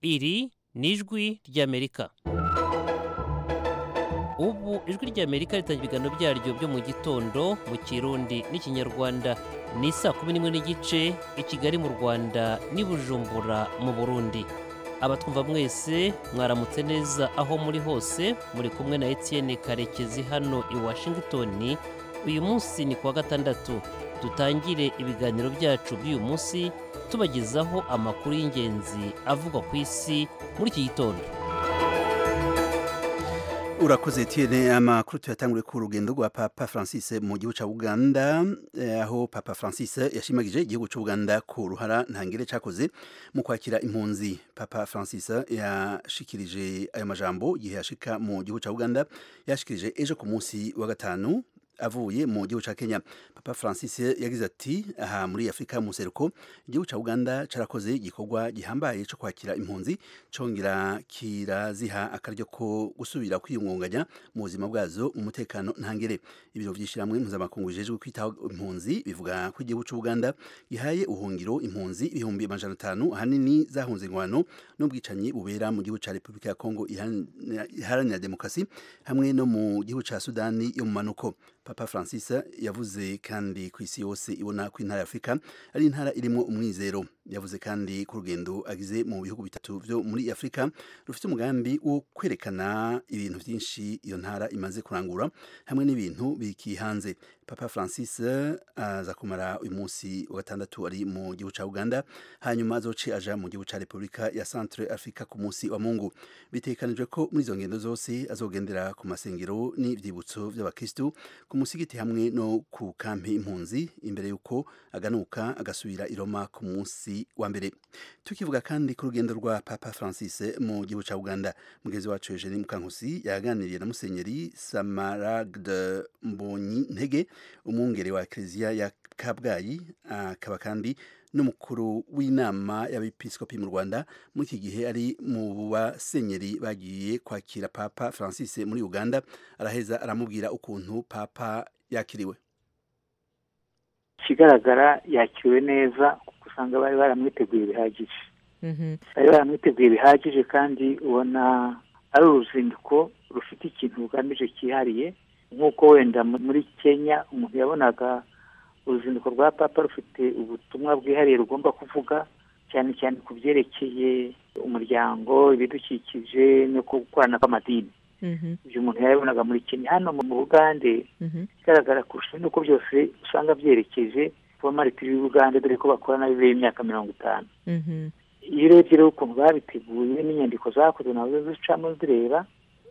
iri ni ijwi ry'amerika ubu ijwi ry'amerika ritangira ibiganiro byaryo byo mu gitondo mu kirundi n'ikinyarwanda ni saa kumi n'imwe n'igice i kigali mu rwanda n'i bujumbura mu burundi abatwumva mwese mwaramutse neza aho muri hose muri kumwe na etienne karekezi hano i washington uyu munsi ni kuwa gatandatu dutangire ibiganiro byacu by'uyu munsi tubagezaho amakuru y'ingenzi avugwa ku isi muri iki gitondo urakoze etienne amakuru tuyatanguriye ku rugendo rwa papa francis mu gihugu cya uganda eh, aho papa francis yashimagije igihugu cy'uganda ku ruhara ntangire cyakoze mu kwakira impunzi papa francis yashikirije ayo majambo igihe yashika mu gihugu cya uganda yashikirije ejo ku munsi wa gatanu avuye mu gihugu cya Kenya Papa Francis yagize ati aha muri Afrika mu seruko igihugu cya Uganda carakoze igikorwa gihambaye cyo kwakira impunzi congera kiraziha akaryo ko gusubira kwiyungunganya mu buzima bwazo mu mutekano ntangere ibiro vyishiramwe mpuzamakungu bijejwe kwitaho impunzi bivuga ko igihugu cya Uganda gihaye ubuhungiro impunzi ibihumbi amajana atanu ahanini zahunze ingwano n'ubwicanyi bubera mu gihugu cya Repubulika ya Kongo iharanira demokarasi hamwe no mu gihugu cya Sudani yo mu manuko Papa Francis yavuze kandi ku isi yose ibona ko intara ya Afrika ari intara irimo umwizero yavuze kandi ku rugendo agize mu bihugu bitatu byo muri Afrika rufite umugambi wo kwerekana ibintu byinshi iyo ntara imaze kurangura hamwe n'ibintu bikihanze Papa Francis aza kumara uyu munsi wa gatandatu ari mu gihugu cya Uganda hanyuma azoce aja mu gihugu cya Repubulika ya Centre Africa ku munsi wa Mungu bitekanijwe ko muri izo ngendo zose azogendera ku masengero n'ivyibutso by'abakristu ku musigiti hamwe no ku kampi impunzi imbere yuko aganuka agasubira i Roma ku munsi wa mbere tukivuga kandi ku rugendo rwa Papa Francis mu gihugu cya Uganda mugenzi wacu Eugene Mukankusi yaganiriye na Musenyeri Samaragde Mbonyi Ntege umwungere wa Eklezia ya Kabgayi akaba kandi n'umukuru w'inama y'abepiskopi mu Rwanda muri iki gihe ari mu basenyeri bagiye kwakira Papa Francis muri Uganda araheza aramubwira ukuntu Papa yakiriwe ikigaragara yakiriwe neza kuko usanga bari baramwiteguye bihagije bari baramwiteguye bihagije kandi ubona ari uruzinduko rufite ikintu rugamije cyihariye nk'uko wenda muri kenya umuntu yabonaga uruzinduko rwa papa rufite ubutumwa bwihariye rugomba kuvuga cyane cyane ku byerekeye umuryango ibidukikije no gukorana kw'amadini ibyo umuntu yabibonaga muri kenya hano mu bugande ikigaragara kurusha nuko byose usanga byerekeje kuba maritiri y'ubugande dore ko bakorana bibereye imyaka mirongo itanu iyo urebye rero ukuntu babiteguye n'inyandiko zakozwe nazo zicamo zireba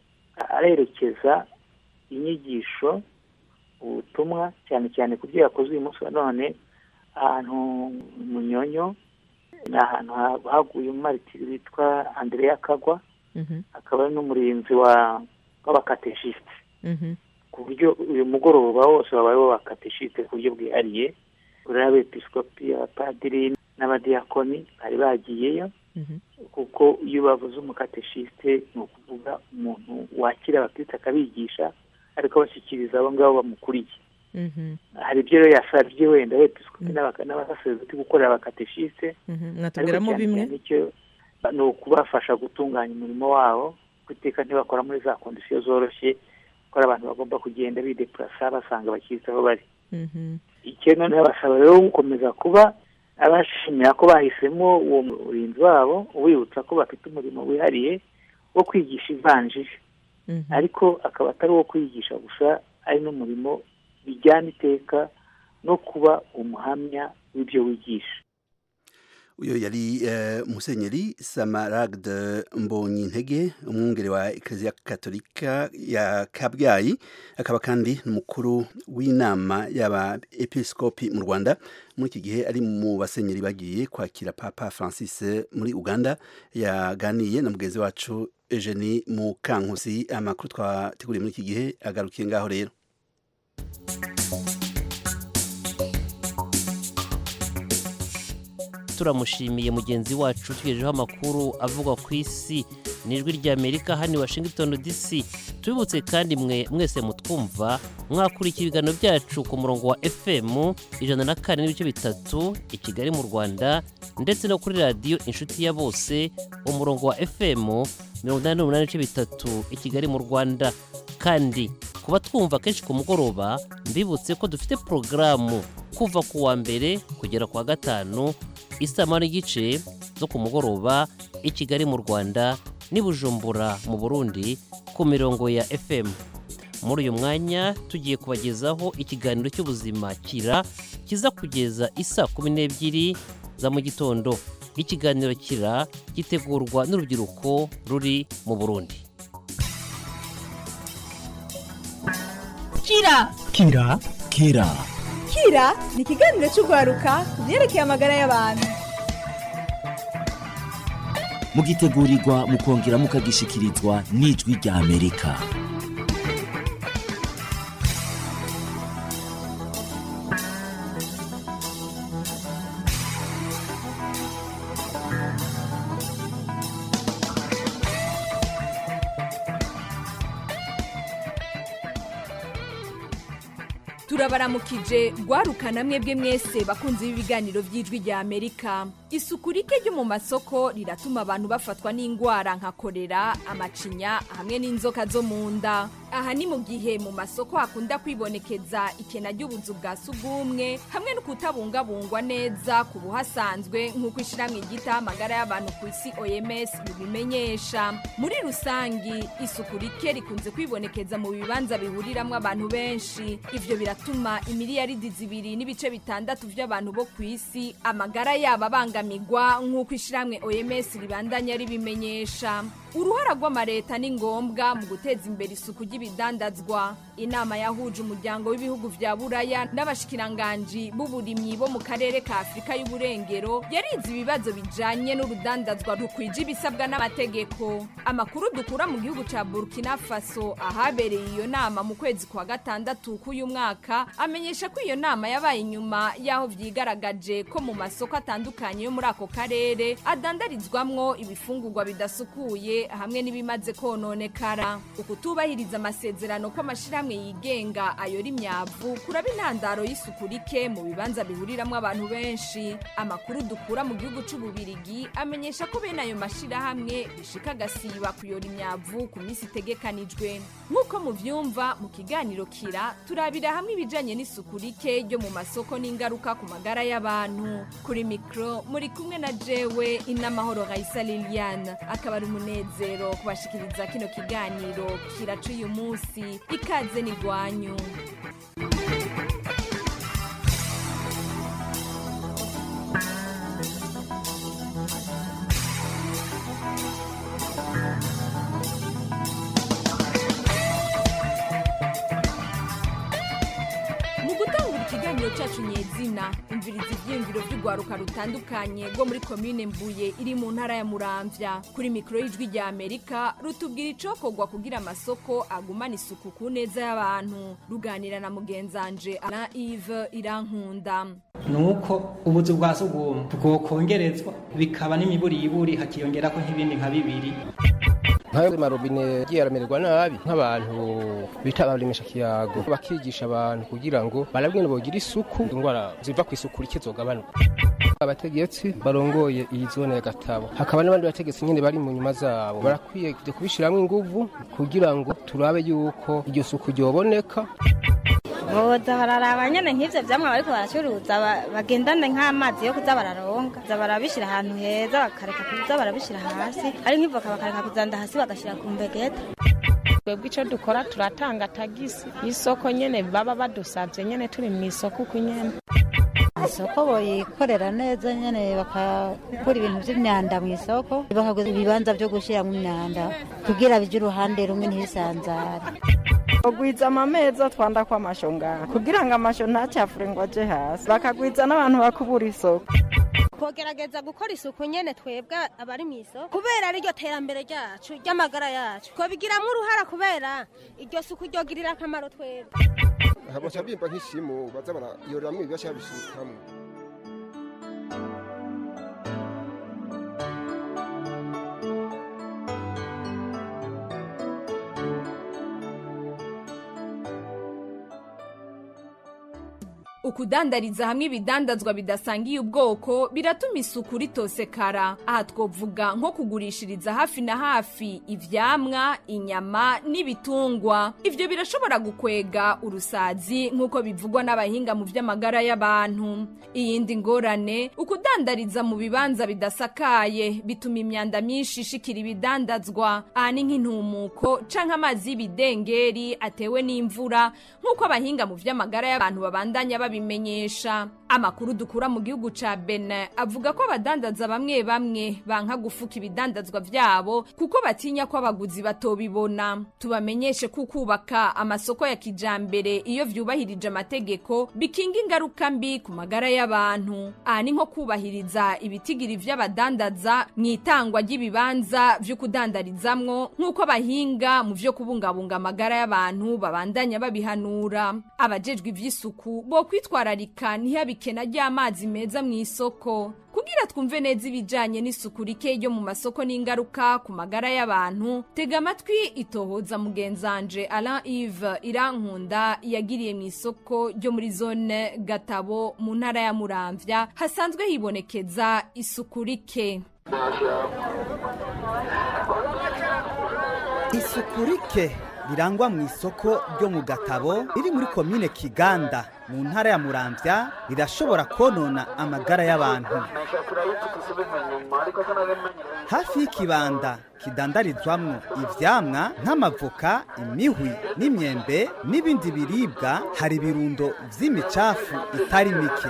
arerekeza inyigisho ubutumwa cyane cyane ku byo yakoze uyu munsi wa none ahantu munyonyo ni ahantu haguye umumaritiri witwa andereya kagwa akaba ari n'umurinzi w'abakateshisite ku buryo uyu mugoroba wose wabaye w'abakateshisite ku buryo bwihariye ureba abepiskopi abapadiri n'abadiyakoni bari bagiyeyo kuko iyo bavuze umukateshisite ni ukuvuga umuntu wakira abakirisitu akabigisha ariko bashyikiriza abo ngabo bamukuriye hari ibyo rero yasabye wenda abepiskopi n'abasaserdoti gukorera abakateshisite mwatubwiramo bimwe ni ukubafasha gutunganya umurimo wabo iteka ntibakora muri za kondisiyo zoroshye kuko abantu bagomba kugenda bidepurasa basanga abakirisitu aho bari icyo noneho basaba rero gukomeza kuba abashimira ko bahisemo uwo murinzi wabo ubibutsa ko bafite umurimo wihariye wo kwigisha ivanjiri ariko akaba atari uwo kwigisha gusa ari n'umurimo bijyana iteka no kuba umuhamya w'ibyo wigisha uyo yari uh, musenyeri Samaragde Mbonyi Ntege umwungere wa Eklezia Katolika ya Kabgayi akaba kandi n'umukuru w'inama y'aba episkopi mu Rwanda muri iki gihe ari mu basenyeri bagiye kwakira Papa Francis muri Uganda yaganiye na mugenzi wacu Eugenie Mukankusi amakuru twateguriye muri iki gihe agarukiye ngaho rero turamushimiye mugenzi wacu tugejejeho amakuru avuga ku isi ni ijwi ry'amerika hano i washington dc tubibutse kandi mwe mwese mutwumva mwakurikira ibiganiro byacu ku murongo wa fm ijana na kane n'ibice bitatu i kigali mu rwanda ndetse no kuri radiyo inshuti ya bose umurongo wa fm mirongo inani n'umunani n'ibice bitatu i kigali mu rwanda kandi kuba twumva kenshi ku mugoroba mbibutse ko dufite porogaramu kuva ku wa mbere kugera ku wa gatanu isaha n'igice zo ku mugoroba i kigali mu rwanda n'i bujumbura mu burundi ku mirongo ya fm muri uyu mwanya tugiye kubagezaho ikiganiro cy'ubuzima kira kiza kugeza isa kumi n'ebyiri za mu gitondo ikiganiro kira gitegurwa n'urubyiruko ruri mu burundi kira kira kira kira ni ikiganiro cy'urwaruka ku byerekeye amagara y'abantu mugitegurirwa mukongera mukagishikirizwa n'ijwi rya amerika turabaramukije rwarukana mwebwe mwese bakunze ibiganiro by'ijwi rya amerika isuku rike ryo mu masoko riratuma abantu bafatwa n'indwara nka korera amacinya hamwe n'inzoka zo mu nda aha ni mu gihe mu masoko hakunda kwibonekeza ikena ry'ubuzu bwa sugumwe hamwe no kutabungabungwa neza ku buhasanzwe nk'uko ishyirahamwe ryitaho amagara y'abantu ku isi oms bibimenyesha muri rusangi isuku rike rikunze kwibonekeza mu bibanza bihuriramo abantu benshi ivyo biratuma imiliyaridi zibiri n'ibice bitandatu by'abantu bo ku isi amagara yabo abangamirwa nk'uko ishyirahamwe oms ribandanya ribimenyesha uruhara rw'amareta ni ngombwa mu guteza imbere isuku ry'ibidandazwa inama yahuje umuryango w'ibihugu vya buraya n'abashikiranganji b'uburimyi bo mu karere ka afurika y'uburengero yarize ibibazo bijanye n'urudandazwa rukwije ibisabwa n'amategeko amakuru dukura mu gihugu ca burkina faso ahabereye iyo nama mu kwezi kwa gatandatu k'uyu mwaka amenyesha ko iyo nama yabaye inyuma y'aho vyigaragaje ko mu masoko atandukanye yo muri ako karere adandarizwamwo ibifungurwa bidasukuye hamwe n'ibimaze kononekara ukutubahiriza amasezerano ko amashirahamwe yigenga ayora imyavu kuraba intandaro y'isuku rike mu bibanza bihuriramwo abantu benshi amakuru dukura mu gihugu c'ububirigi amenyesha ko bene ayo mashirahamwe bishika agasiba kuyora imyavu ku minsi itegekanijwe nk'uko muvyumva mu kiganiro kira turabira hamwe ibijanye n'isuku rike ryo mu masoko n'ingaruka ku magara y'abantu kuri mikro muri kumwe na jewe inamahoro raisa liliane akaba ari umunezero kubashikiriza kino kiganiro kiraca uyu munsi ikaze ni gwanyu mu gutangura ikiganiro cyacu nyezina umviriza ibyiyumviro by'urwaruka rutandukanye rwo muri komine mbuye iri mu ntara ya muramvya kuri mikoro y'ijwi rya amerika rutubwira icokorwa kugira amasoko agumana isuku ku neza y'abantu ruganira na mugenzanje na ive irankunda nuko ubuzu bwa sugumwe bwokongerezwa bikaba n'imiburiburi hakiyongerako nk'ibindi nka bibiri nkayo marobine yagiye aramererwa nabi nk'abantu bita abarimisha kiyago bakigisha abantu kugira ngo barabwene bogira isuku indwara ziva ku isuku rike zogabanuka abategetsi barongoye iyi zone ya gatabo hakaba n'abandi bategetsi nyine bari mu nyuma zabo barakwiye kujya kubishyiramo inguvu kugira ngo turabe yuko iryo suku ryoboneka boza bararaba nyene nk'ivyo vyamwa bariko baracuruza ba- bagendane nk'amazi yo kuza bararonga za barabishira ahantu heza bakareka kuza barabishira hasi ari nk'ivoka bakareka kuzanda hasi bagashira ku mbegeta twebwe icyo dukora turatanga tagisi y'isoko nyine baba badusabye nyine turi mu isoko uko nyine isoko boyikorera neza nyene bakakura ibintu vy'imyanda mu isoko bakaguza ibibanza vyo gushiramwo imyanda kugira bije uruhande rumwe ntibisanzare bagwiza amameza twanda ko amasho ngaha kugira ngo amasho ntacafure ngo aje hasi bakagwiza n'abantu bakubura isoko twogerageza gukora isuku nyene twebwe abari mu isoko kubera ariryo terambere ryacu ry'amagara yacu twabigiramo uruhara kubera iryo suku ryogirira akamaro twebwe baca bimba nk'ishimu baza barayoreramwo ibibasha babisukamwo ukudandariza hamwe ibidandazwa bidasangiye ubwoko biratuma isuku ritosekara aha twovuga nko kugurishiriza hafi na hafi ivyamwa inyama n'ibitungwa ivyo birashobora gukwega urusazi nk'uko bivugwa n'abahinga mu vy'amagara y'abantu iyindi ngorane ukudandariza mu bibanza bidasakaye bituma imyanda myinshi ishikira ibidandazwa aha ni nk'intumuko canke amazi y'ibidengeri atewe n'imvura nk'uko abahinga mu vy'amagara y'abantu babandanya babimenyesha amakuru dukura mu gihugu ca Benin avuga ko abadandaza bamwe bamwe banka gufuka ibidandazwa vyabo kuko batinya ko abaguzi batobibona tubamenyeshe ko kubaka amasoko ya kijambere iyo vyubahirije amategeko bikinga ingaruka mbi ku magara y'abantu aha ni nko kubahiriza ibitigiri vy'abadandaza mu itangwa ry'ibibanza vyo kudandarizamwo nk'uko abahinga mu vyo kubungabunga amagara y'abantu babandanya babihanura abajejwe ivy'isuku bo kwitwararika ntihabikena ry'amazi meza mu isoko kugira twumve neza ibijanye n'isuku rike ryo mu masoko n'ingaruka ku magara y'abantu tega amatwi itohoza mugenzanje Alain Yves Irankunda yagiriye mu isoko ryo muri zone Gatabo mu ntara ya Muramvya hasanzwe hibonekeza isuku rike isuku rike rirangwa mu isoko ryo mu gatabo riri muri komine kiganda mu ntara ya muramvya rirashobora konona amagara y'abantu hafi y'ikibanda kidandarizwamwo ivyamwa nk'amavoka imihwi n'imyembe n'ibindi biribwa hari ibirundo vy'imicafu itari mike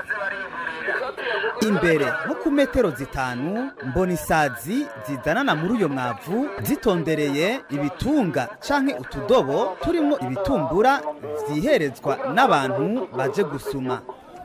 imbere nko ku metero zitanu mbona isazi zizanana muri uyo mwavu zitondereye ibitunga canke utudobo turimwo ibitumbura vyiherezwa n'abantu baje gusuma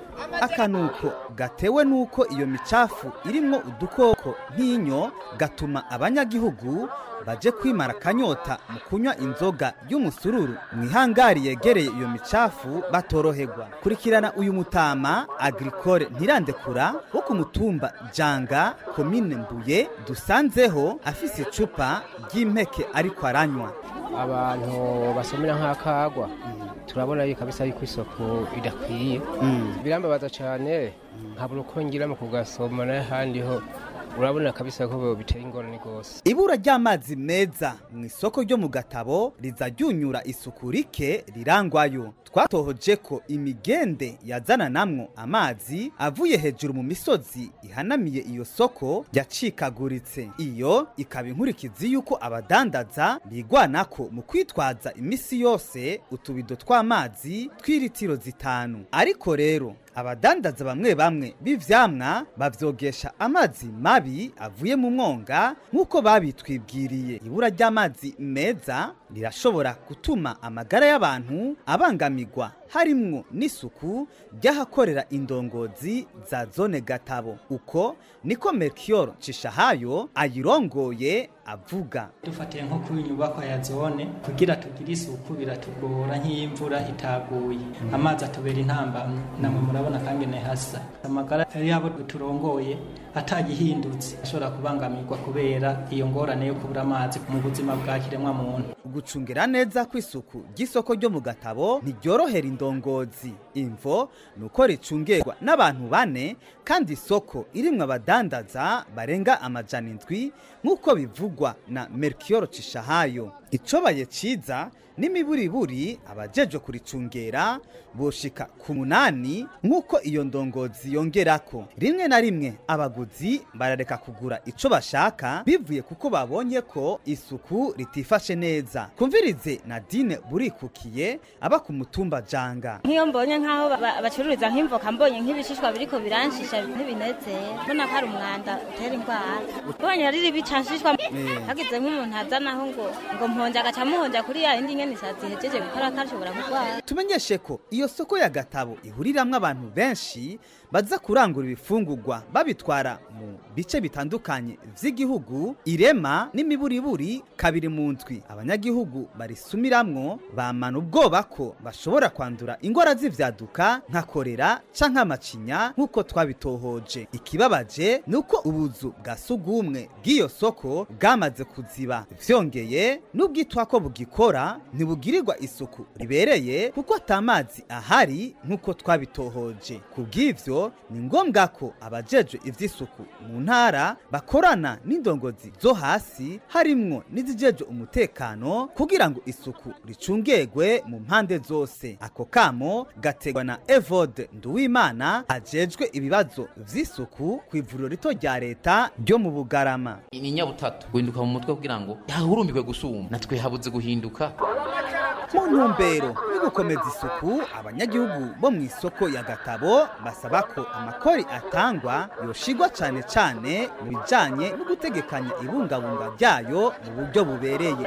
akanuko gatewe nuko iyo micafu irimwo udukoko nk'inyo gatuma abanyagihugu baje kwimara akanyota mu kunywa inzoga y'umusururu mu ihangari yegereye iyo micafu batoroherwa kurikirana uyu mutama agricole ntirandekura wo ku mutumba janga komine mbuye dusanzeho afise icupa ry'impeke ariko aranywa abantu basomera nk'akagwa turabona yuko kabisa yuko isoko idakwiye birambabaza cyane nkabura uko ngira mu kugasoma n'ahandi ho urabona kabisa ko biteye ingorane rwose ibura ry'amazi meza mu isoko ryo mu gatabo riza ryunyura isuku rike rirangwayo twatohoje ko imigende yazana namwo amazi avuye hejuru mu misozi ihanamiye iyo soko yacikaguritse iyo ikaba inkurikizi y'uko abadandaza bigwanako mu kwitwaza imisi yose utubido tw'amazi tw'iritiro zitanu ariko rero abadandaza bamwe bamwe b'ivyamwa bavyogesha amazi mabi avuye mu mwonga nk'uko babitwibwiriye ibura ry'amazi meza rirashobora gutuma amagara y'abantu abangamirwa harimwo n'isuku ry'ahakorera indongozi za zone gatabo uko niko melchior cishahayo ayirongoye avuga dufatiye nko ku nyubako ya zone kugira tugire isuku biratugora nk'imvura itaguye amazi atubera intambamyi namwe murabona kangene hasa amagara yabo turongoye atagihindutse ashobora kubangamirwa kubera iyo ngorane yo kubura amazi mu buzima bwa kiremwa muntu gucungira neza kw'isuku ry'isoko ryo mu gatabo ntiryorohera indongozi imvo ni uko ricungerwa n'abantu bane kandi isoko irimwo abadandaza barenga amajana indwi nk'uko bivugwa na melchior cishahayo icobaye ciza n'imiburiburi abajejwe kuricungera boshika ku munani nk'uko iyo ndongozi yongerako rimwe na rimwe abaguzi barareka kugura ico bashaka bivuye kuko babonye ko isuku ritifashe neza kumvirize nadine burikukiye aba ku mutumba janga nk'iyo mbonye nk'aho ba- bacururiza nk'imvoka mbonye nk'ibishishwa biriko biranshisha ntibinezera mbona ko ari umwanda utera indwara ubonye riri bicanshishwa Eh. hagize nk'umuntu azanaho ngo ngo mponje agaca muhonja kuri ya yindi nyene isazi ihejeje gukora kashobora kurwara tumenyeshe ko iyo soko ya gatabo ihuriramwo abantu benshi baza kurangura ibifungurwa babitwara mu bice bitandukanye vy'igihugu irema n'imiburiburi kabiri mu ndwi abanyagihugu barisumiramwo bamana ubwoba ko bashobora kwandura ingwara z'ivyaduka nka korera canke amacinya nk'uko twabitohoje ikibabaje ni uko ubuzu bwa sugumwe bw'iyo soko bwamaze kuziba vyongeye n'ubwitwa ko bugikora ntibugirirwa isuku ribereye kuko atamazi ahari nk'uko twabitohoje ku bw'ivyo ni ngombwa ko abajejwe ivy'isuku mu ntara bakorana n'indongozi zo hasi harimwo n'izijejwe umutekano kugira ngo isuku ricungegwe mu mpande zose ako kamo gategwa na evode nduwimana ajejwe ibibazo vy'isuku ku ivuriro rito rya leta ryo mu bugarama ni nyabutatu guhinduka mu mutwe kugira ngo yahurumbirwe gusumba natwe habuze guhinduka mu ntumbero yo gukomeza isuku abanyagihugu bo mu isoko ya gatabo basaba ko amakori atangwa yoshigwa cane cane mu bijanye no gutegekanya ibungabunga ryayo mu buryo bubereye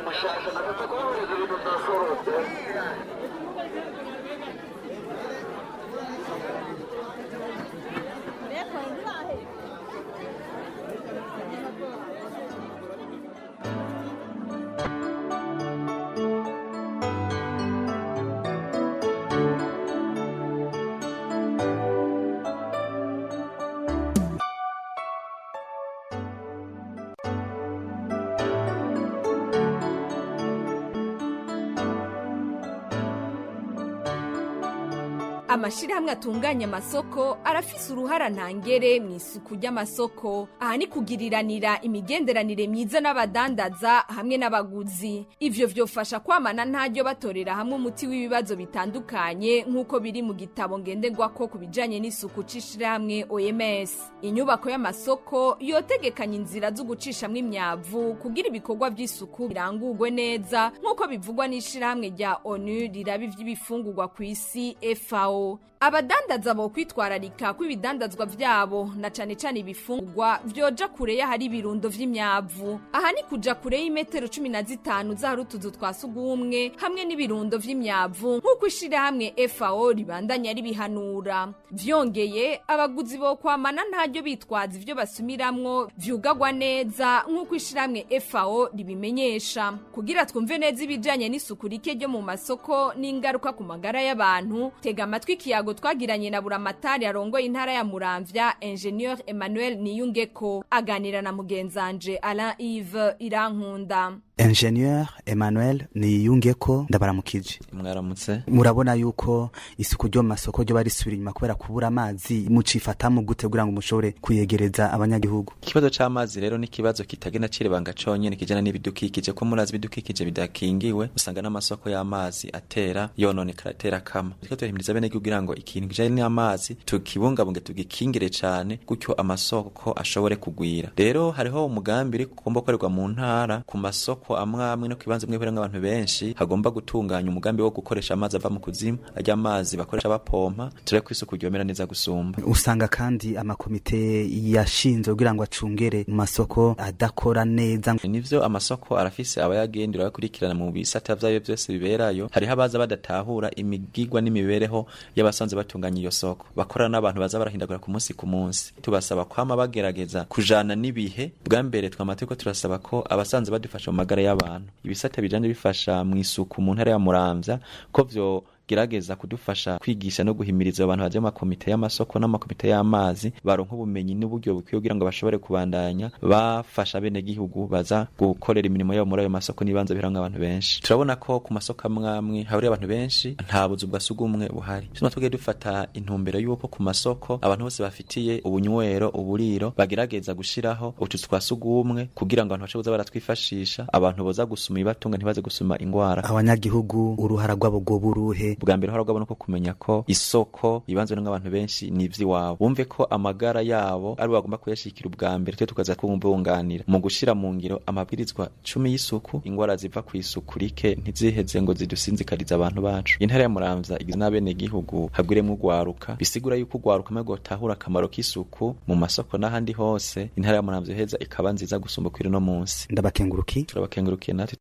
amashirahamwe atunganya amasoko arafise uruhara ntangere mu isuku ry'amasoko aha ni kugiriranira imigenderanire myiza n'abadandaza hamwe n'abaguzi ivyo vyofasha kwamana ntaryo batorera hamwe umuti w'ibibazo bitandukanye nk'uko biri mu gitabo ngenderwako ku bijanye n'isuku c'ishirahamwe oms inyubako y'amasoko yotegekanya inzira zo gucishamwo imyavu kugira ibikorwa vy'isuku birangurwe neza nk'uko bivugwa n'ishirahamwe rya onu riraba ivy'ibifungurwa ku isi fao abadandaza bo kwitwararika kw'ibidandazwa vyabo na cane cane ibifungurwa vyoja kure y'ahari ibirundo vy'imyavu aha ni kuja kure y'imetero cumi na zitanu z'ahari utuzu twa sugumwe hamwe n'ibirundo vy'imyavu nk'uko ishirahamwe fao ribandanya ribihanura vyongeye abaguzi bo kwamana ntaryo bitwaza ivyo basumiramwo vyugagwa neza nk'uko ishirahamwe fao ribimenyesha kugira twumve neza ibijanye n'isuku rike ryo mu masoko n'ingaruka ku magara y'abantu tega amatwi ikiyago twagiranye na buramatari arongoye intara ya muramvya ingenieur emmanuel niyungeko aganira na mugenzanje alain ive irankunda ingenieur emmanuel niyungeko ndabaramukije mwaramutse murabona yuko isuku ryo mu masoko ryo barisubira inyuma kubera kubura amazi mucifatamu gute kugira ngo mushobore kuyegereza abanyagihugu ikibazo c'amazi rero ni ikibazo kitagenda cirebanga conyene kijana n'ibidukikije ko murazi ibidukikije bidakingiwe usanga n'amasoko y'amazi atera yononekara atera kama turiko turahimiriza bene kugira ngo ikintu kijanye n'amazi tukibungabunge tugikingire cane gutyo amasoko ashobore kugwira rero hariho umugambi uri kugomba gukorerwa mu ntara ku masoko amwe amwe no kibanza bimwe birenga abantu benshi hagomba gutunganya umugambi wo gukoresha amazi ava mu kuzimu arya amazi bakoresha bapompa turi ko isuku ryomera neza gusumba usanga kandi amakomite yashinzwe kugira ngo acungere mu masoko adakora neza nivyo amasoko arafise abayagendera bakurikirana mu bisata vyayo vyose biberayo hariho abaza badatahura imigigwa n'imibereho y'abasanzwe batunganya iyo soko bakorana n'abantu baza barahindagura ku munsi ku munsi tubasaba kwama bagerageza kujana n'ibihe bwa mbere twamategeko turasaba ko abasanzwe badufasha mu magara y'abantu ibisata bijanye bifasha mu isuku mu ntara ya muramvya ko vyo gerageza kudufasha kwigisha no guhimiriza abantu baje mu makomite y'amasoko n'amakomite y'amazi baronka ubumenyi n'uburyo bukwiye kugira ngo bashobore kubandanya bafasha bene gihugu baza gukorera imirimo yabo muri ayo masoko n'ibanza birango abantu benshi turabona ko ku masoko amwe amwe haburiye abantu benshi nta buzu bwa sugumwe buhari tuma tugiye dufata intumbero y'uko ku masoko abantu bose bafitiye ubunywero uburiro bagerageza gushiraho utuzu twa sugumwe kugira ngo abantu bashobore baratwifashisha abantu boza gusuma ibibatunga ntibaze gusuma ingwara abanyagihugu uruhara rwabo rwo buruhe bwa mbere haragwa no kumenya ko isoko ibanzwe n'abantu benshi ni ivy'iwabo bumve ko amagara yabo ari bagomba kuyashikira ubwa mbere twe tukaza kubunganira mu gushira mu ngiro amabwirizwa cumi y'isuku ingwara ziva ku isuku rike ntiziheze ngo zidusinzikariza abantu bacu intara ya muramvya igizwe n'abene gihugu hagwiremwo ugwaruka bisigura yuko ugwaruka maze gutahura akamaro k'isuku mu masoko n'ahandi hose intara ya muramvya iheza ikaba nziza gusumba kwiri no munsi ndabakenguruki turabakengurukiye natwe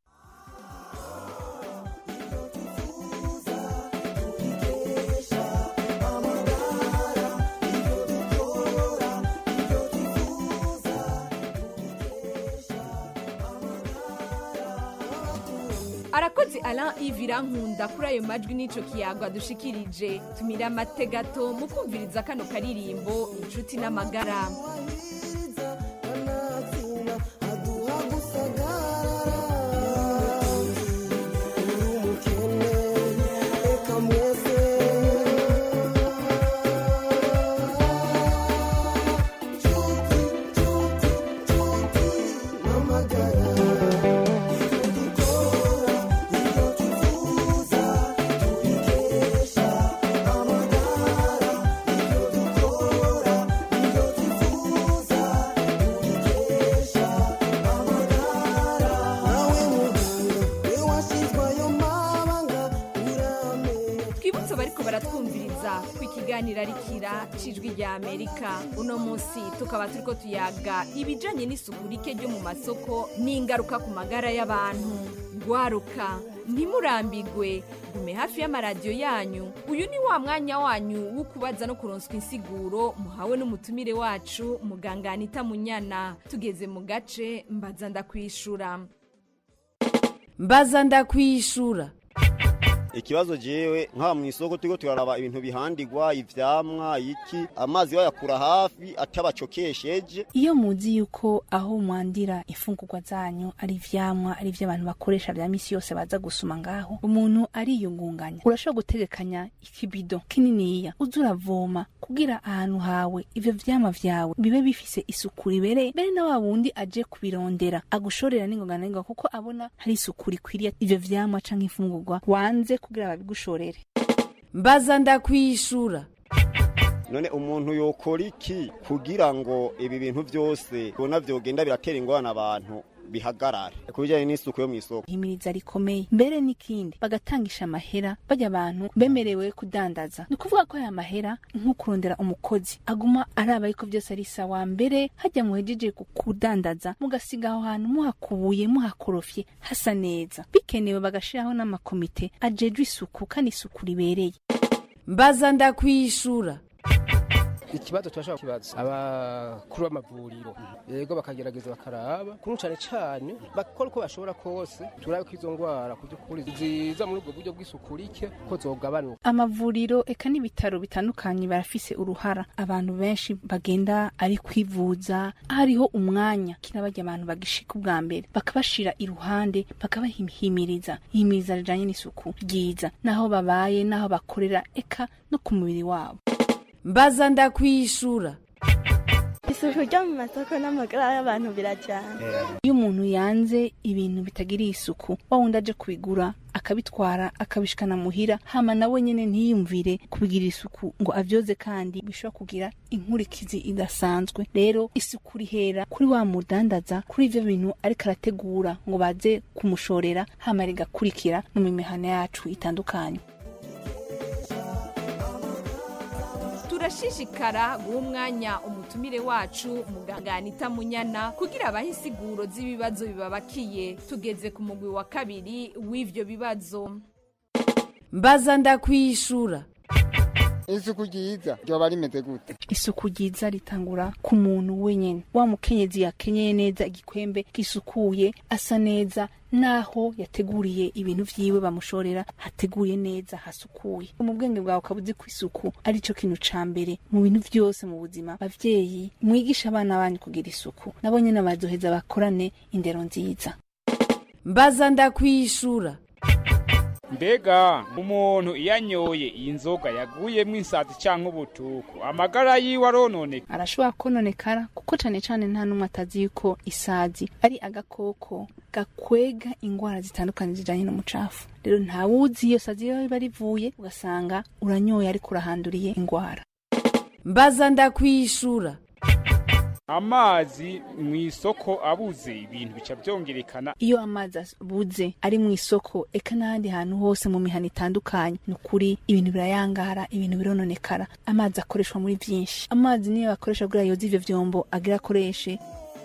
arakoze Alain Ivira nkunda kuri ayo majwi n'ico kiyago adushikirije tumira amate gato mu kumviriza kano karirimbo inshuti n'amagara twibutse abariko baratwumviriza ku ikiganiro ari kira cijwi rya amerika uno munsi tukaba turiko tuyaga ibijanye n'isuku rike ryo mu masoko n'ingaruka ku magara y'abantu gwaruka ntimurambigwe gume hafi y'amaradiyo yanyu uyu ni wa mwanya wanyu wo kubaza no kuronswa insiguro muhawe n'umutumire wacu muganga anita munyana tugeze mu gace mbaza ndakwishura mbaza ndakwishura ikibazo jewe nkaba mu isoko turiko turaraba ibintu bihandigwa ivyamwa iki amazi bayakura hafi atabacokesheje iyo muzi yuko aho mwandira imfungurwa zanyu ari ivyamwa ari ivyo abantu bakoresha vya misi yose baza gusuma ngaho umuntu ariyungunganya urashobora gutegekanya ikibido kininiya uza uravoma kugira ahantu hawe ivyo vyamwa vyawe bibe bifise isuku ribereye mbere na wa wundi aje kubirondera agushorera n'ingoga na n'ingoga kuko abona hari isuku rikwiriye ivyo vyamwa canke imfungurwa wanze kugira babigushorere mbaza ndakwishura none umuntu yokora iki kugira ngo ibi bintu vyose tubona vyogenda biratera ingorane abantu bihagarare ku bijyanye n'isuku yo mu isoko ihimiriza rikomeye mbere n'ikindi bagatangisha amahera bajya abantu bemerewe kudandaza ni ukuvuga ko aya mahera nko kurondera umukozi aguma araba yuko byose ari sawa mbere hajya muhejeje kudandaza mugasiga aho hantu muhakubuye muhakorofye hasa neza bikenewe bagashiraho n'amakomite ajejwe isuku kandi isuku ribereye mbaza ndakwishura ikibazo turashobora kibazo abakuru b'amavuriro yego bakagerageza bakaraba kuri cyane cyane bakora uko bashobora kose turabe ko izo ndwara ku by'ukuri ziza muri ubwo buryo bw'isuku rike ko zogabanuka amavuriro eka n'ibitaro bitandukanye barafise uruhara abantu benshi bagenda ari kwivuza hariho umwanya kira bajya abantu bagishika ubwa mbere bakabashira iruhande bakabahimiriza ihimiriza rijanye n'isuku ryiza naho babaye naho bakorera eka no ku mubiri wabo mbaza ndakwishura isuku ryo mu masoko n'amagara y'abantu birajyana iyo umuntu yanze ibintu bitagiriye isuku wa wundi aje kubigura akabitwara akabishikana muhira hama nawe nyene ntiyumvire kubigirira isuku ngo avyoze kandi bishobora kugira inkurikizi idasanzwe rero isuku rihera kuri wa mudandaza kuri ivyo bintu ariko arategura ngo baze kumushorera hama rigakurikira no mu mihana yacu itandukanye turashishikara guha umwanya umutumire wacu muganga anita munyana kugira abahe insiguro z'ibibazo bibabakiye tugeze ku mugwi wa kabiri w'ivyo bibazo mbaza ndakwishura isuku ryiza ryoba rimeze gute isuku ryiza ritangura ku muntu wenyene wa mukenyezi yakenyeye neza igikwembe gisukuye asa neza naho yateguriye ibintu vyiwe bamushorera hateguye neza hasukuye mu bwenge bwawe ukaba uzi ko isuku ari cyo kintu ca mbere mu bintu vyose mu buzima bavyeyi mwigisha abana banyu kugira isuku nabo nyene bazoheza bakorane indero nziza mbaza ndakwishura mbega umuntu iyo anyoye iyi nzoga yaguyemo insazi cyangwa ubutuku amagara yiwe arononeka arashobora kononekara kuko cane cane nta n'umwe atazi yuko isazi ari agakoko gakwega ingwara zitandukanye zijanye n'umucafu rero ntawuzi iyo sazi iyo riba rivuye ugasanga uranyoye ariko urahanduriye ingwara mbaza ndakwishura amazi mu isoko abuze ibintu bica byongerekana iyo amazi abuze ari mu isoko eka n'ahandi hantu hose mu mihana itandukanye ni ukuri ibintu birayangara ibintu birononekara amazi akoreshwa muri byinshi amazi niyo bakoresha kugira yoze ivyo vyombo agira akoreshe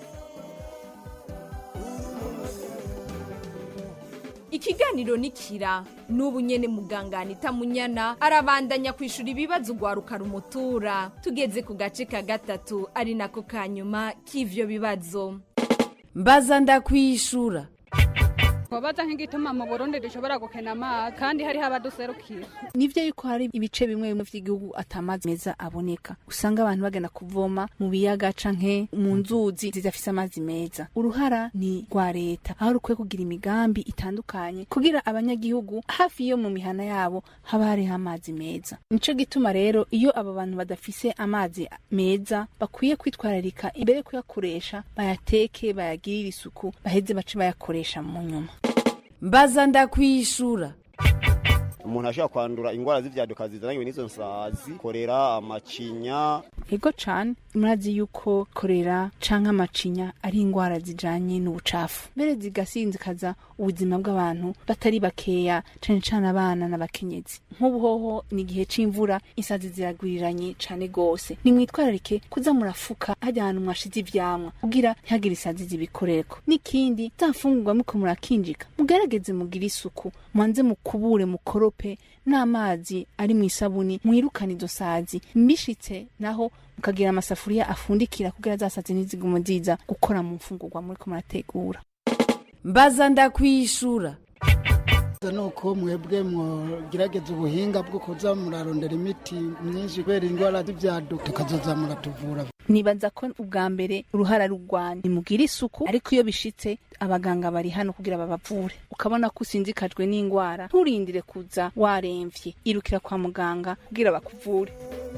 ikiganiro nikira n'ubu nyene muganga anita munyana arabandanya kwishura ibibazo ugwaruka rumutura tugeze ku gace ka gatatu ari nako ka nyuma k'ivyo bibazo mbaza ndakwishura twabaza nk'igituma mu burundi dushobora gukena amazi kandi hariho abaduserukira nivyo yuko hari ibice bimwe bimwe vy'igihugu atamazi meza aboneka usanga abantu bagenda kuvoma mu biyaga canke mu nzuzi zidafise amazi meza uruhara ni rwa leta aho rukwiye kugira imigambi itandukanye kugira abanyagihugu hafi yo mu mihana yabo haba hariho amazi meza nico gituma rero iyo abo bantu badafise amazi meza bakwiye kwitwararika imbere yo kuyakoresha bayateke bayagirire isuku baheze bace bayakoresha mu nyuma mbaza ndakwishura umuntu ashobora kwandura ingwara z'ivyaduka zizananye n'izo nsazi korera amacinya ego cane murazi yuko korera canke amacinya ari ingwara zijanye n'ubucafu mbere zigasinzikaza ubuzima bw'abantu batari bakeya cane cane abana n'abakenyezi nk'ubu hoho ni igihe c'imvura insazi ziragwiriranye cane gose nimwitwararike kuza murafuka hajya ahantu mwashize ivyamwa kugira ntihagire isazi zibikorereko n'ikindi za mfungurwa muko murakinjika mugerageze mugire isuku mwanze mukubure mukorope n'amazi ari mu isabuni mwirukane izo sazi mbishitse naho mukagira amasafuriya afundikira kugira za sazi ntizigume ziza gukora mu mfungurwa muriko murategura mbaza ndakwishura nuko mwebwe mugerageza ubuhinga bwo kuza murarondera imiti myinshi kubera indwara z'ibyaduka tukazoza muratuvura nibaza ko ubwa mbere uruhara rugwanya nimugire isuku ariko iyo bishitse abaganga bari hano kugira babavure ukabona ko usinzikajwe n'indwara nturindire kuza waremvye irukira kwa muganga kugira bakuvure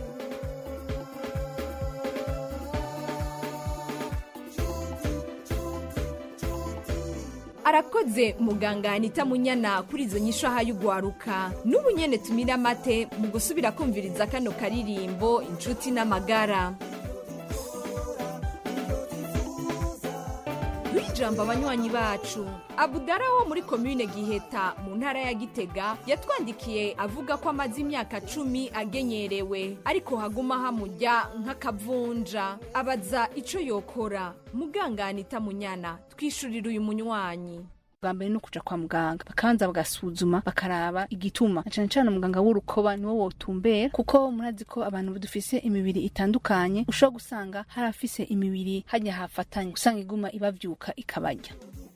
arakoze muganga anita munyana kuri izo nyisho ahaye ugwaruka n'ubu nyene tumira amate mu gusubira kumviriza kano karirimbo inshuti n'amagara ijambo abanywanyi bacu abudara wo muri komine giheta mu ntara ya gitega yatwandikiye avuga ko amaze imyaka cumi agenyerewe ariko haguma hamujya nk'akavunja abaza ico yokora muganga anita munyana twishurira uyu munywanyi bwa mbere no kuja kwa muganga bakabanza bagasuzuma bakaraba igituma na cane cane umuganga w'urukoba niwo wotumbera kuko murazi ko abantu dufise imibiri itandukanye ushobora gusanga hari afise imibiri hajya hafatanye usanga iguma ibavyuka ikabarya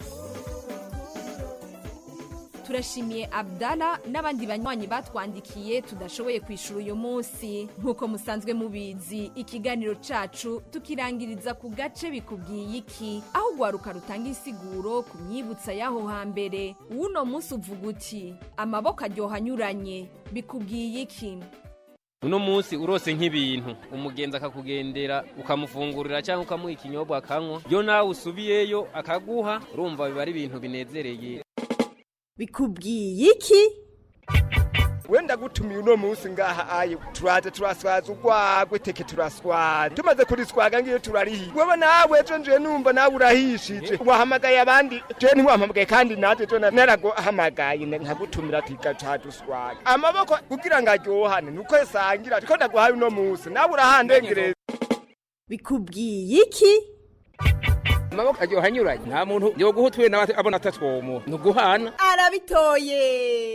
turashimiye abdala n'abandi banywanyi batwandikiye tudashoboye kwishura uyu munsi nk'uko musanzwe mubizi ikiganiro cacu tukirangiriza ku gace bikubwiye iki aho ugwaruka rutanga insiguro ku myibutsa y'aho hambere uwuno munsi uvuga uti amaboko aryoha anyuranye bikubwiye iki uno munsi urose nk'ibintu umugenzi akakugendera ukamufungurira cyangwa ukamuha ikinyobwa akanywa iyo nawe usubiyeyo akaguha urumva biba ari ibintu binezereye bikubwiye iki wenda gutumiye uno munsi ngaha ayo turaza turaswaza urwagwe teke turaswaza tumaze kuriswaga ngiyo turarihiye wewe nawe ejo nje numva nawe urahishije wahamagaye abandi je ntiwampamagaye kandi naje jo naraguhamagaye nkagutumira tigaca duswaga amaboko kugira ngo aryohane nuko yasangira ariko ndaguhaye uno munsi nawe urahandengereza bikubwiye iki amaboko aryoha anyuranye nta muntu yoguha utuye nawe abona atatwomo ni uguhana arabitoye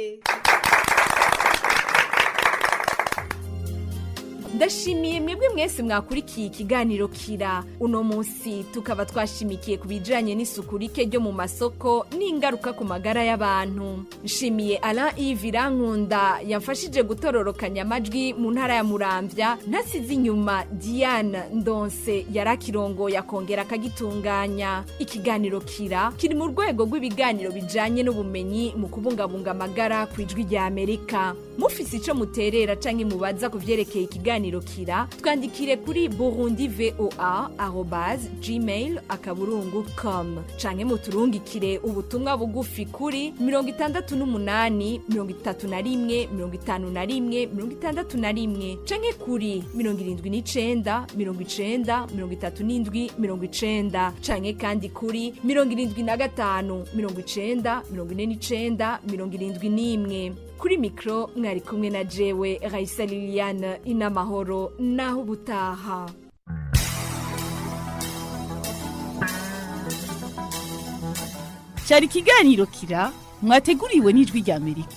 ndashimiye mwebwe mwese mwakurikiye ikiganiro kira uno munsi tukaba twashimikiye ku bijyanye n'isuku rike ryo mu masoko n'ingaruka ku magara y'abantu nshimiye ara ivira nkunda yamfashije gutororokanya amajwi mu ntara ya muramvya ntasize inyuma diane ndonse yari akirongo yakongera akagitunganya ikiganiro kira kiri mu rwego rw'ibiganiro bijyanye n'ubumenyi mu kubungabunga amagara ku ijwi rya amerika mufise icyo muterera cyangwa mubaza ku byerekeye ikiganiro kira twandikire kuri burundi voa arobase gmail akaburungu com canke muturungikire ubutumwa bugufi kuri mirongo itandatu n'umunani mirongo itatu na rimwe mirongo itanu na rimwe mirongo itandatu na rimwe canke kuri mirongo irindwi n'icenda mirongo icenda mirongo itatu n'indwi mirongo icenda canke kandi kuri mirongo irindwi na gatanu mirongo icenda mirongo ine n'icenda mirongo irindwi n'imwe kuri mikoro mwari kumwe na jewe rayisa liliane inamahoro naho ubutaha cyari ikiganiro kira mwateguriwe n'ijwi rya amerika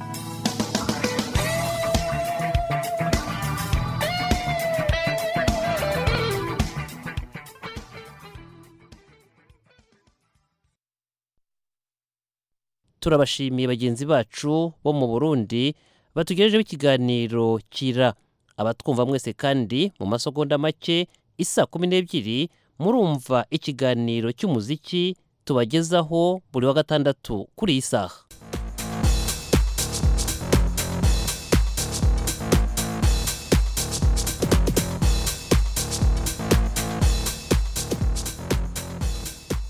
turabashimiye bagenzi bacu bo mu burundi batugejejeho ikiganiro kira abatwumva mwese kandi mu masegonda make isa kumi n'ebyiri murumva ikiganiro cy'umuziki tubagezaho buri wa gatandatu kuri iyi saha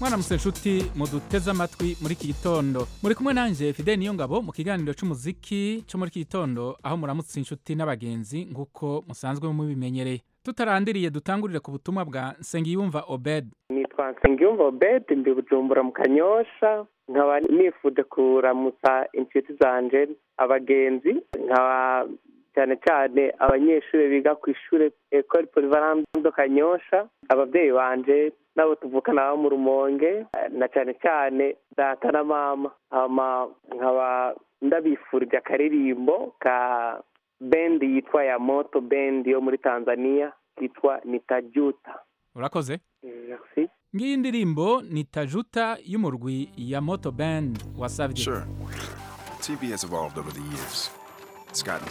mwaramutse nshuti muduteze amatwi muri iki gitondo muri kumwe nanjye fide niyo ngabo mu kiganiro cy'umuziki cyo muri iki gitondo aho muramutse inshuti n'abagenzi nk'uko musanzwe mubimenyereye tutarandiriye dutangurire ku butumwa bwa nsengiyumva obed nitwa nsengiyumva obed ndi bujumbura mu kanyosha nkaba nifuje kuramutsa inshuti zanje abagenzi nkaba cyane cyane abanyeshuri biga ku ishuri ekore polivalante do kanyosha ababyeyi banje nabo tuvukana bo mu rumonge na cyane cyane data na mama hama nkaba ndabifurije akaririmbo ka bendi yitwa ya moto bendi yo muri tanzania kitwa nitajuta urakoze merci ngiyi ndirimbo ni tajuta y'umurwi ya moto band wasabye Sure. TV has evolved over the years. It's gotten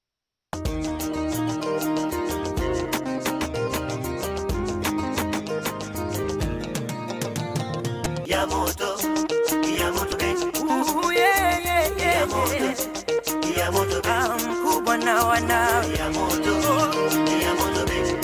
ya moto ya moto bendi ya moto ya moto bendi mkubwa na wanawe ya moto ya moto bendi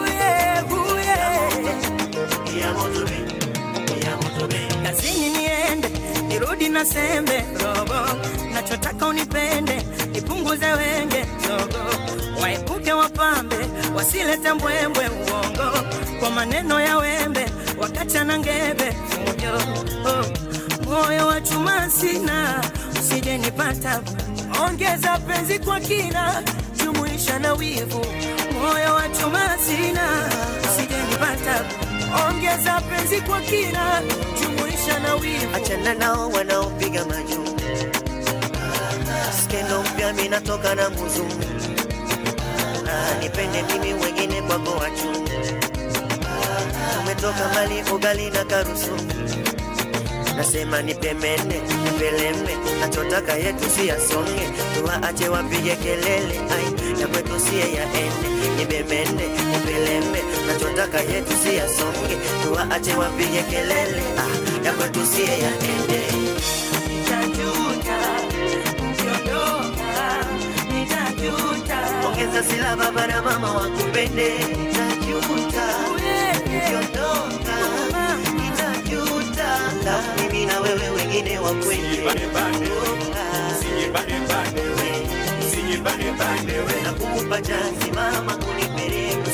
ya moto bendi ya moto bendi kazini niende nirudi na sembe robo nachotaka unipende nipunguze wenge zogo waepuke wapambe wasilete mbwembwe uongo kwa maneno ya wembe wakachana ngebe fujo oh. moyo wa chuma sina usije nipata ongeza penzi kwa kina jumuisha na wivu moyo wa chuma sina usije nipata ongeza penzi kwa kina jumuisha na wivu achana nao wanaopiga majuu skendo mpya minatoka na muzungu Ah, nipende mimi wengine kwako wachu umetoka mbali ugali na karusu nasema nipemene nipeleme nachotaka yetu si yasonge tuwaache wapige kelele ai ya kwetu siye yaende nibemene nipeleme nachotaka yetu si yasonge tuwaache wapige kelele ah, ya kwetu siye yaende nitajuta ukiondoka nitajuta ongeza sila baba na mama wakupende nitajuta ukiondoka nitajuta na mimi na wewe wengine wakwende na kukupa chansi mama kunipeleka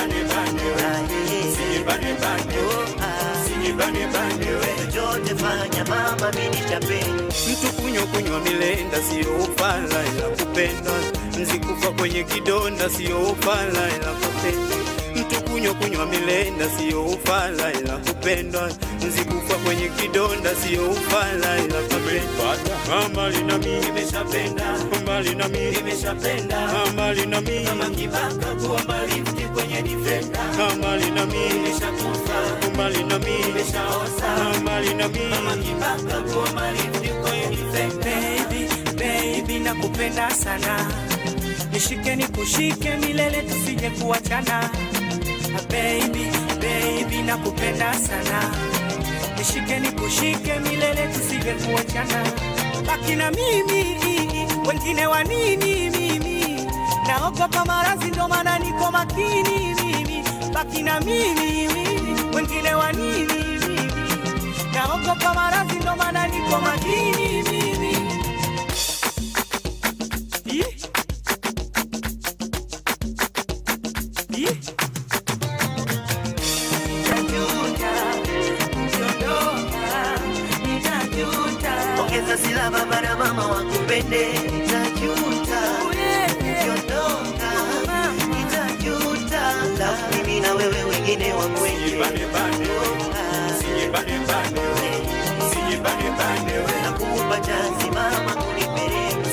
chochote fanya mama mimi nitapenda mtu kunywa kunywa milenda siyo ufala ila kupenda mzikufa kwenye kidonda siyo ufala ila kupenda mtu kunywa kunywa milenda siyo ufala ila kupenda mzikufa kwenye kidonda siyo ufala ila kupenda mbali na mimi nimeshapenda mbali na mimi nimeshapenda mbali na mimi kama kibaka kuwa mbali mti kwenye defender mbali na mimi nimeshakufa mbali na mimi nimeshaosa mbali na mimi kama kibaka kuwa mbali mti kwenye defender baby baby nakupenda sana nishike nikushike milele tusije kuachana Ah, baby baby nakupenda sana nishike nikushike milele tusije kuachana baki na mimi wengine wa nini mimi naogopa maradhi ndo maana niko makini mimi baki na mimi wengine wa nini mimi naogopa maradhi ndo maana niko makini mimi Ih. Ih. ongeza sila baba na mama wakupende nitajuta ukiondoka nitajuta na mimi na wewe wengine wakwende na kukupa chansi mama kunipeleka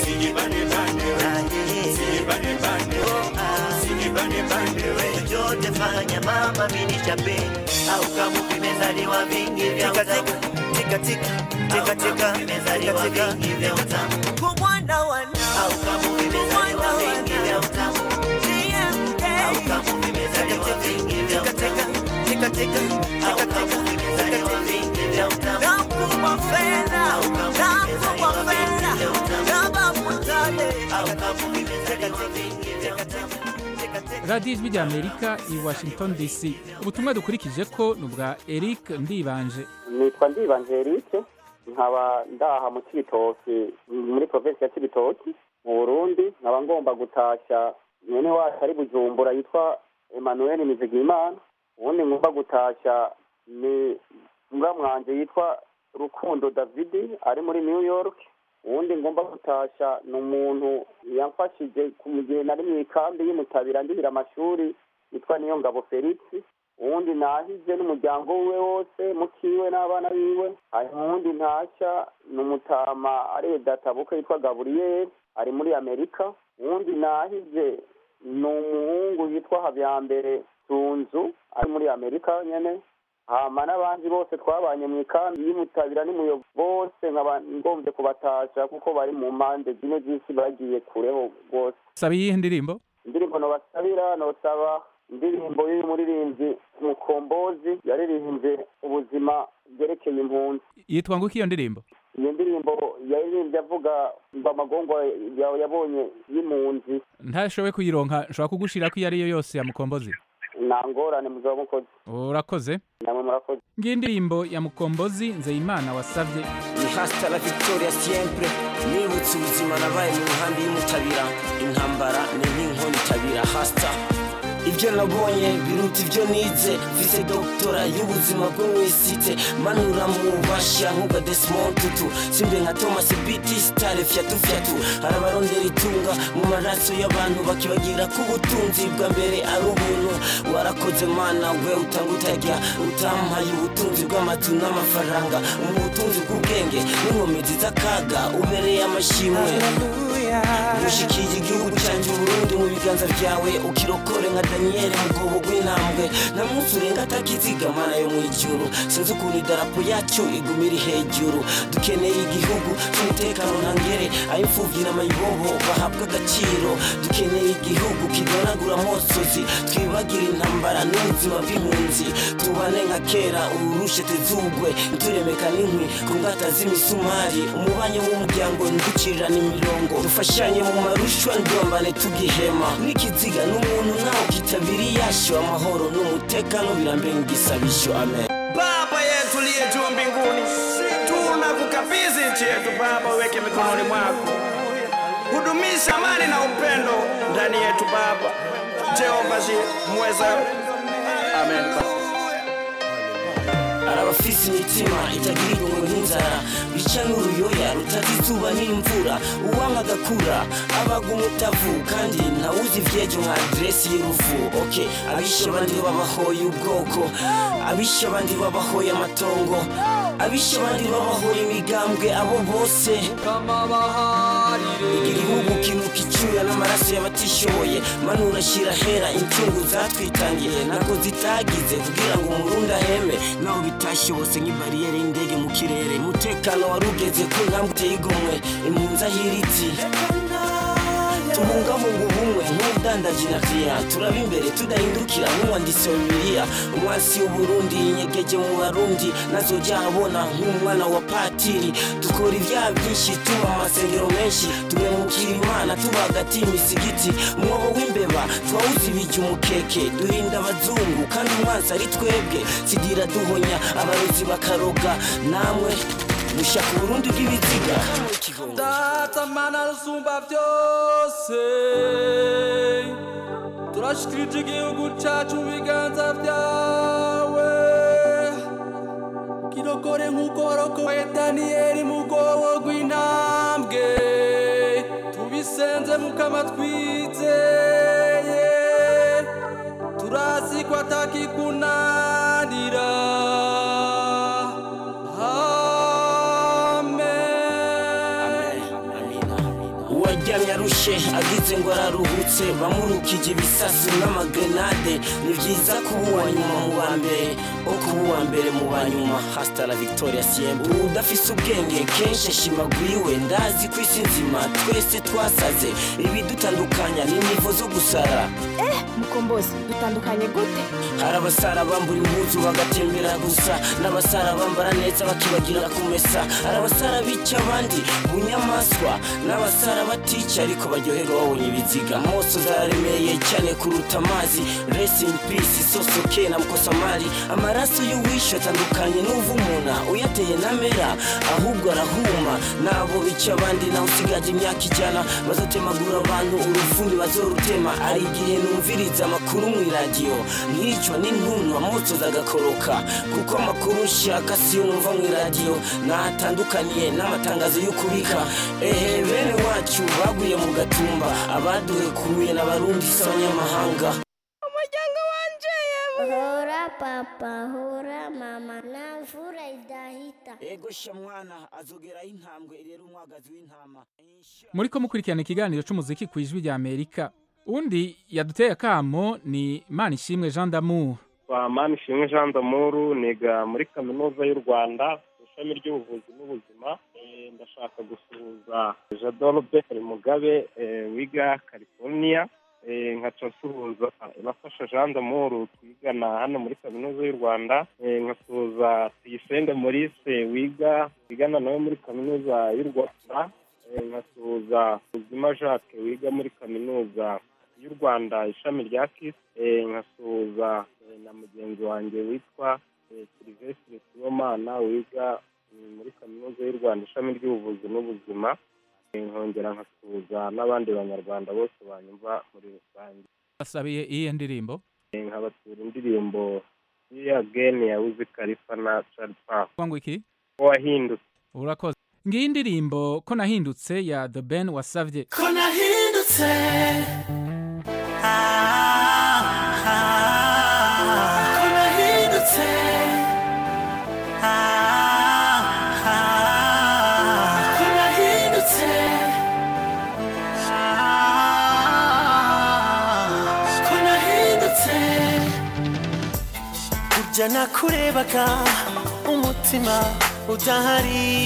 chochote fanya mama mimi nitapenda au kama vimezaliwa vingi vya utamu tika tika tika tika vimezaliwa vingi vya utamu kumwana wana au kama vimezaliwa vingi vya utamu au kama vimezaliwa vingi vya utamu tika tika au kama vimezaliwa vingi vya utamu nakupa fedha nakupa fedha naba mutale au kama vimezaliwa vingi vya utamu radiyo ijwi rya amerika i washington dc ubutumwa dukurikije ko ni ubwa eric ndibanje nitwa ndibanje erike nkaba ndaha mu kibitoki muri provinsi ya kibitoki mu burundi nkaba ngomba gutashya mwene wacu ari bujumbura yitwa emmanuel mizigimana ubundi ngomba gutashya ni muramwanje yitwa rukundo davidi ari muri new york uwundi ngomba gutashya ni umuntu yamfashije ku gihe nari mu ikambi y'umutabira ndihira amashuri yitwa niyo ngabo felix uwundi nahize n'umuryango wiwe wose mukiwe n'abana biwe hanyuma uwundi ntashya ni umutama ari databuka yitwa gaburiyeri ari muri amerika uwundi nahize ni umuhungu yitwa habyambere tunzu ari muri amerika nyene hama n'abandi bose twabanye mu ikambi y'umutabira n'umuyobo bose nkaba ngombye kubatasha kuko bari mu mpande zimwe z'isi bagiye kureho rwose saba iyihe ndirimbo indirimbo nobasabira nosaba indirimbo y'uyu muririmbyi mukombozi yaririmbye ubuzima bwerekeye impunzi yitwa ngo iki iyo ndirimbo iyo ndirimbo yaririmbye avuga ngo amagongo yawe yabonye y'impunzi ntashoboye kuyironka nshobora kugushira ko iyo ari yo yose ya mukombozi nta ngorane muzaba mukoze urakoze namwe murakoze ngiyi indirimbo ya mukombozi nzeyimana wasabye ni hasta la victoria siempre nibutse ubuzima nabaye mu nkambi y'umutabira intambara ni nk'inkoni itabira hasta ibyo nabonye biruta ibyo nize vise doktora y'ubuzima bwo mu isite manura mu bashya nk'ubwa desimond tutu simbe nka thomas biti sitare fyatu fyatu hari abarondera itunga mu maraso y'abantu bakibagira ko ubutunzi bwa mbere ari ubuntu warakoze mana we utanga utajya utampaye ubutunzi bw'amatu n'amafaranga mu butunzi bw'ubwenge n'inkomezi z'akaga ubereye amashimwe ushikiye igihugu cyanjye uburundi mu biganza byawe ukirokore nka daniyeli mu bwobo bw'intambwe nta munsi urenga atakizigamana yo mu ijuru sinzi ukuntu idarapo yacyo iguma iri hejuru dukeneye igihugu cy'umutekano ntangere ay'imfubyi n'amayibobo bahabwa agaciro dukeneye igihugu kidonagura amosozi twibagire intambara n'ubuzima bw'impunzi tubane nka kera urushe tezugwe nturemeka n'inkwi ku ngata z'imisumari umubanye w'umuryango nducirirana imirongo dufashanye mu marushwa ndombane tugihema n'ikiziga n'umuntu nawe kitabiri yasho amahoro n'umutekano birambere ngisabisho amen Baba yetu liye juu mbinguni, tunakukabidhi nchi yetu Baba, weke mikononi mwako, hudumisha amani na upendo ndani yetu Baba. Jehova Jire, mweza. Amen. hari abafise imitima itagira igomwe nk'inzara bica n'uruyoya rutazi izuba n'imvura uwanga agakura abaga umutavu kandi ntawuzi ivyejo nka aderesi y'urufu ok abishe abandi babahoye ubwoko abishe abandi babahoye amatongo abishe abandi babahoye imigambwe abo bose igihugu kinuka icyuya n'amaraso y'abatishoboye manura ashyira hera incungu zatwitangiye ntabwo zitagize kugira ngo umurundi aheme naho bitashobotse nk'ibariyeri y'indege mu kirere umutekano wari ugeze ku ntambwe uteye igomwe impunzi ahiritse tubungabunga ubumwe nk'ubudandaji na kriya turaba imbere tudahindukira nk'uwanditsi wa bibiliya umwasi w'uburundi inyegeje mu barundi nazojya ahabona nk'umwana wa patiri dukora ibyaha byinshi tuba mu masengero menshi tumemukira imana tuba hagati y'imisigiti umwobo w'imbeba twawuzibijya umukeke duhinda abazungu kandi umwansi ari twebwe sigira duhonya abarozi bakaroga namwe mushaka uburundi bw'ibiziga data mana rusumba byose turashikirije igihugu cyacu mu biganza byawe kirokore nk'uko warokoye daniyeli mu bwobo rw'intambwe tubisenze mukama twizeye turazi ko atakikunanira uwaryamye arushe agize ngo araruhutse bamurukije ibisasu n'amagrenade ni byiza kuba uwa nyuma mu ba mbere o kuba uwa mbere mu ba nyuma hasta la victoria siempre udafise ubwenge kenshi ashimaguriwe ndazi ku isi nzima twese twasaze ibidutandukanya ni nivo zo gusara Eh, mukombozi dutandukanye gute hari abasara bambura impuzu bagatembera gusa n'abasara bambara neza bakibagira kumesa hari abasara bica abandi bunyamaswa n'abasara batica ariko baryoherwa babonye ibiziga moso zararemeye cyane kuruta amazi rest in peace sosoke na mkosamari amaraso y'uwishe atandukanye n'uvumuna uyateye namera ahubwo arahuma nabo bica abandi nawe usigaje imyaka ijana bazotemagura abantu urufundi bazorutema ari igihe numviriza amakuru mu iradiyo nkicwa n'intuntu amotso zagakoroka kuko amakuru nshaka siyo numva mu iradiyo natandukaniye n'amatangazo yo kubika ehe bene wacu baguye mu gatumba abaduhekuye n'abarundi si abanyamahanga umuryango wanje hora papa hora mama na mvura idahita ego sha mwana azogeraho intambwe irera umwagazi w'intama muri ko mukurikirana ikiganiro c'umuziki ku ijwi rya amerika undi yaduteye akamo ni manishimwe jean d'amour kwa manishimwe jean d'amour niga muri kaminuza y'u rwanda mu ishami ry'ubuvuzi n'ubuzima Eh, ndashaka gusuhuza jadolbe mugabe eh, wiga california Eh, nkaca nsuhuza nafasha jean d'amour twigana hano muri kaminuza y'u rwanda Eh, nkasuhuza tuyisenge maurice wiga wigana nawe muri kaminuza y'u rwanda Eh, nkasuhuza ubuzima jacques wiga muri kaminuza y'u rwanda ishami rya kisi Eh, nkasuhuza eh, na mugenzi wanjye witwa eh, silvestre sibomana wiga mm, muri kaminuza y'u rwanda ishami ry'ubuvuzi n'ubuzima Eh, nkongera nkasuhuza n'abandi banyarwanda bose banyumva muri rusange basabiye iyihe ndirimbo Eh, nkabatura indirimbo ya geni ya wizi kalifa na Charlie Puth kuvuga ngo iki ko wahindutse urakoze ngiyi indirimbo ko nahindutse ya the ben wasavye ko nahindutse Ah, ah, ko nahindutse Ah, ah, ko nahindutse Ah, ko nahindutse burya nakurebaga umutima udahari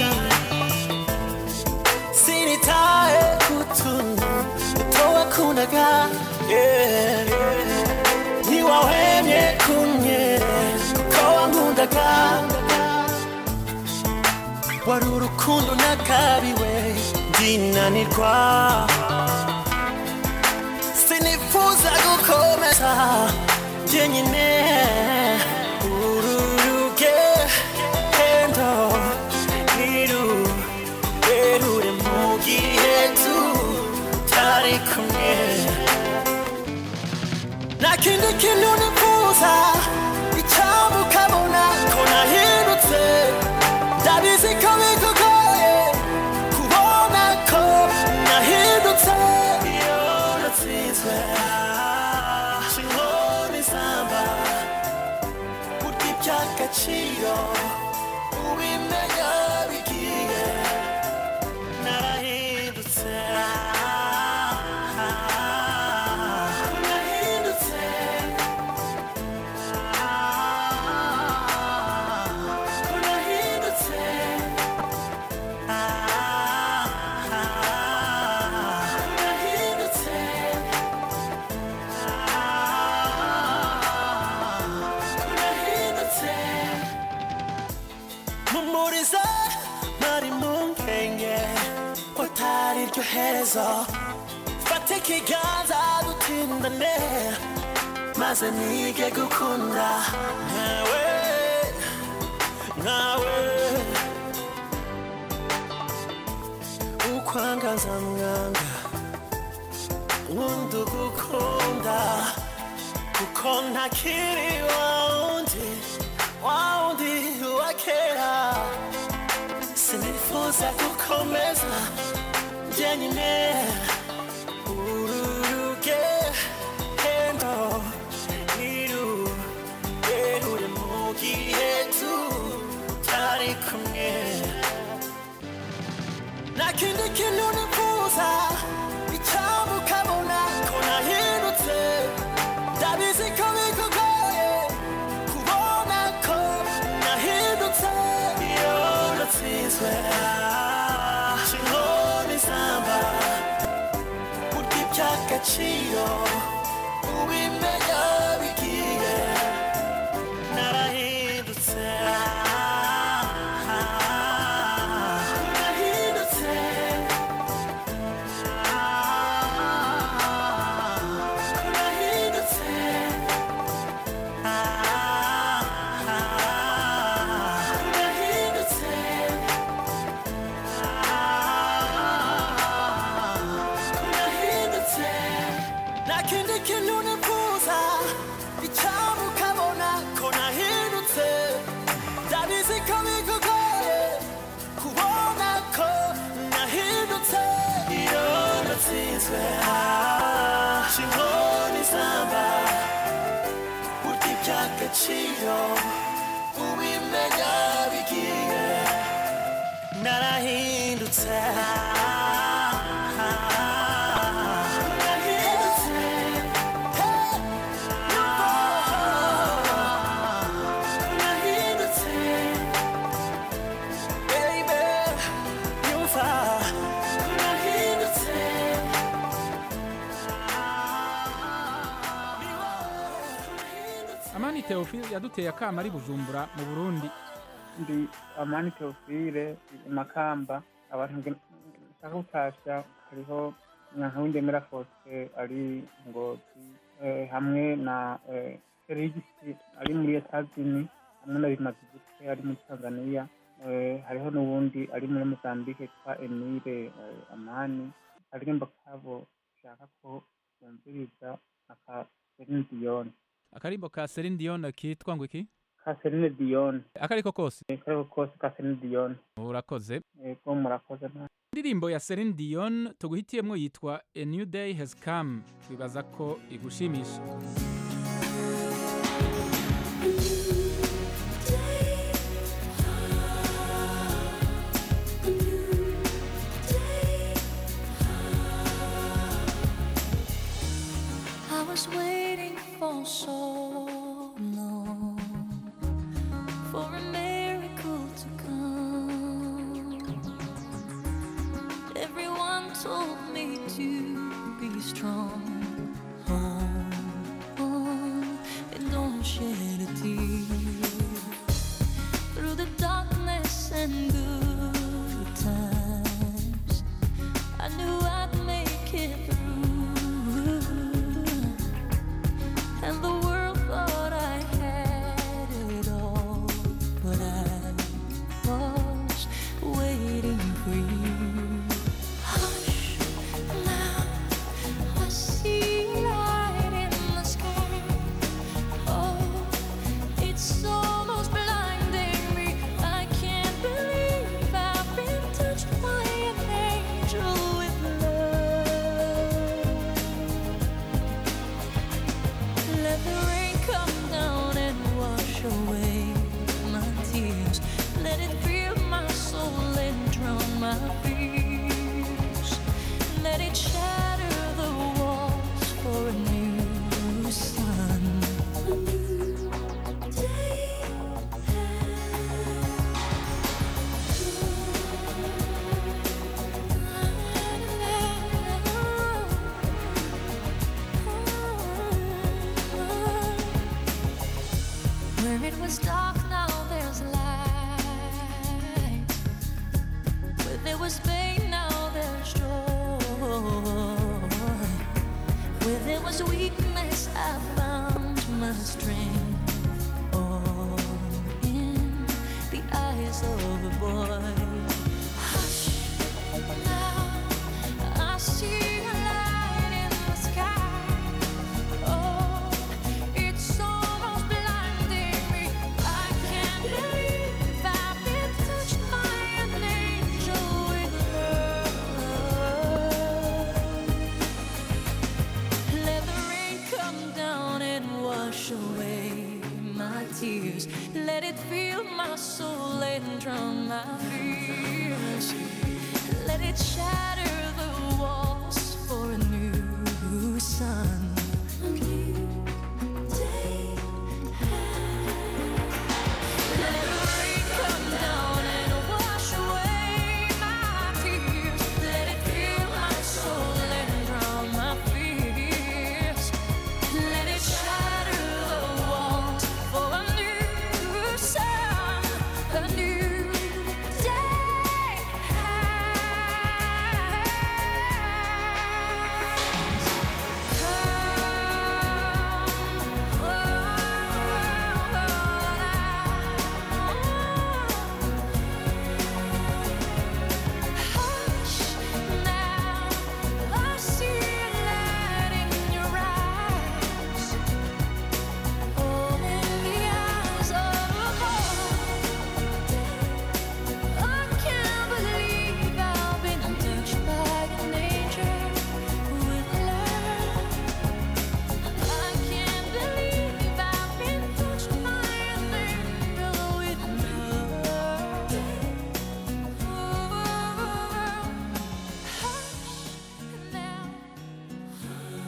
sinitaye kutuntu utowakundaga yeah, yeah. ntiwahwemye kumye kuko wankundaga wari urukundo nakabiwe ndinanirwa sinifuza gukomeza jyenyine uru rugendo ntirurerure mu gihe tutari kumwe nta kindi kintu nifuza icyambu ukabona ko nahindutse ndabizi ko bikugoye kubona ko nahindutse iyo natsinzwe inkoni zamba burya iby'agaciro ubimenya bigiye narahindutse narahindutse narahindutse narahindutse narahindutse mumuriza nari mu nkenge ko atari ryo herezo fata ikiganza dutindane maze nige gukunda nkawe nkawe ukwangaza mwanga nkunda ugukunda kuko ntakiri wawundi wawundi wa kera sinifuza gukomeza jyenyine uru rugendo ntirurerure mu gihe tutari kumwe nta kindi kintu nifuza icyambu ukabona ko nahindutse ndabizi ko bikugoye kubona ko nahindutse iyo natsinzwe inkoni zamba nta kindi kintu nifuza icyaba ukabona ko nahindutse ndabizi ko bikugoye kubona ko nahindutse iyo natsinzwe inkoni zamba burya iby'agaciro ubimenya bigiye narahindutse narahindutse narahindutse baby yumva narahindutse amani teofile yaduteye akama ari bujumbura mu burundi ndi amani teofile makamba abantu nge- nshaka gutasha hariho nyankawindemera fose ari ngozi eh, hamwe na eh, serigisi ari muri etazini hamwe na bimazigute ari muri tanzania eh, hariho n'uwundi ari muri mozambique yitwa emile eh, amani akaririmbo kabo nshaka ko bumviriza aka Celine Dion akarimbo ka Celine Dion kitwa ngo iki ka Celine Dion akariko kose akariko kose ka Celine Dion urakoze yego murakoze nta indirimbo ya Celine Dion tuguhitiyemo yitwa A New Day Has Come twibaza ko igushimisha I was waiting for so long for a miracle to come. Everyone told me to be strong. Hold on and don't shed a tear. Through the darkness and good times, I knew I'd make it through. And the world thought I had it all, but I was waiting for you. Hush, now I see light in the sky. Oh, it's almost blinding me. I can't believe I've been touched by an angel with love. Let the rain come down and wash away my tears. Let it fill my soul and drown my fears. Let it shatter the walls for a new sun. A new day Where it was dark, now there's light. Where there was pain, now there's joy. Where there was weakness, I found my strength. All in the eyes of a boy. Hush, now I see a light in the sky. Oh, it's almost blinding me. I can't believe I've been touched by an angel with love. Let the rain come down and wash away my tears. Let it fill my soul and drown my fears. Let it shatter the walls for a new sun. A new day. Let the rain come down and wash away my tears. Let it fill my soul and drown my fears. Let it shatter the walls for a new sun, a new day. Come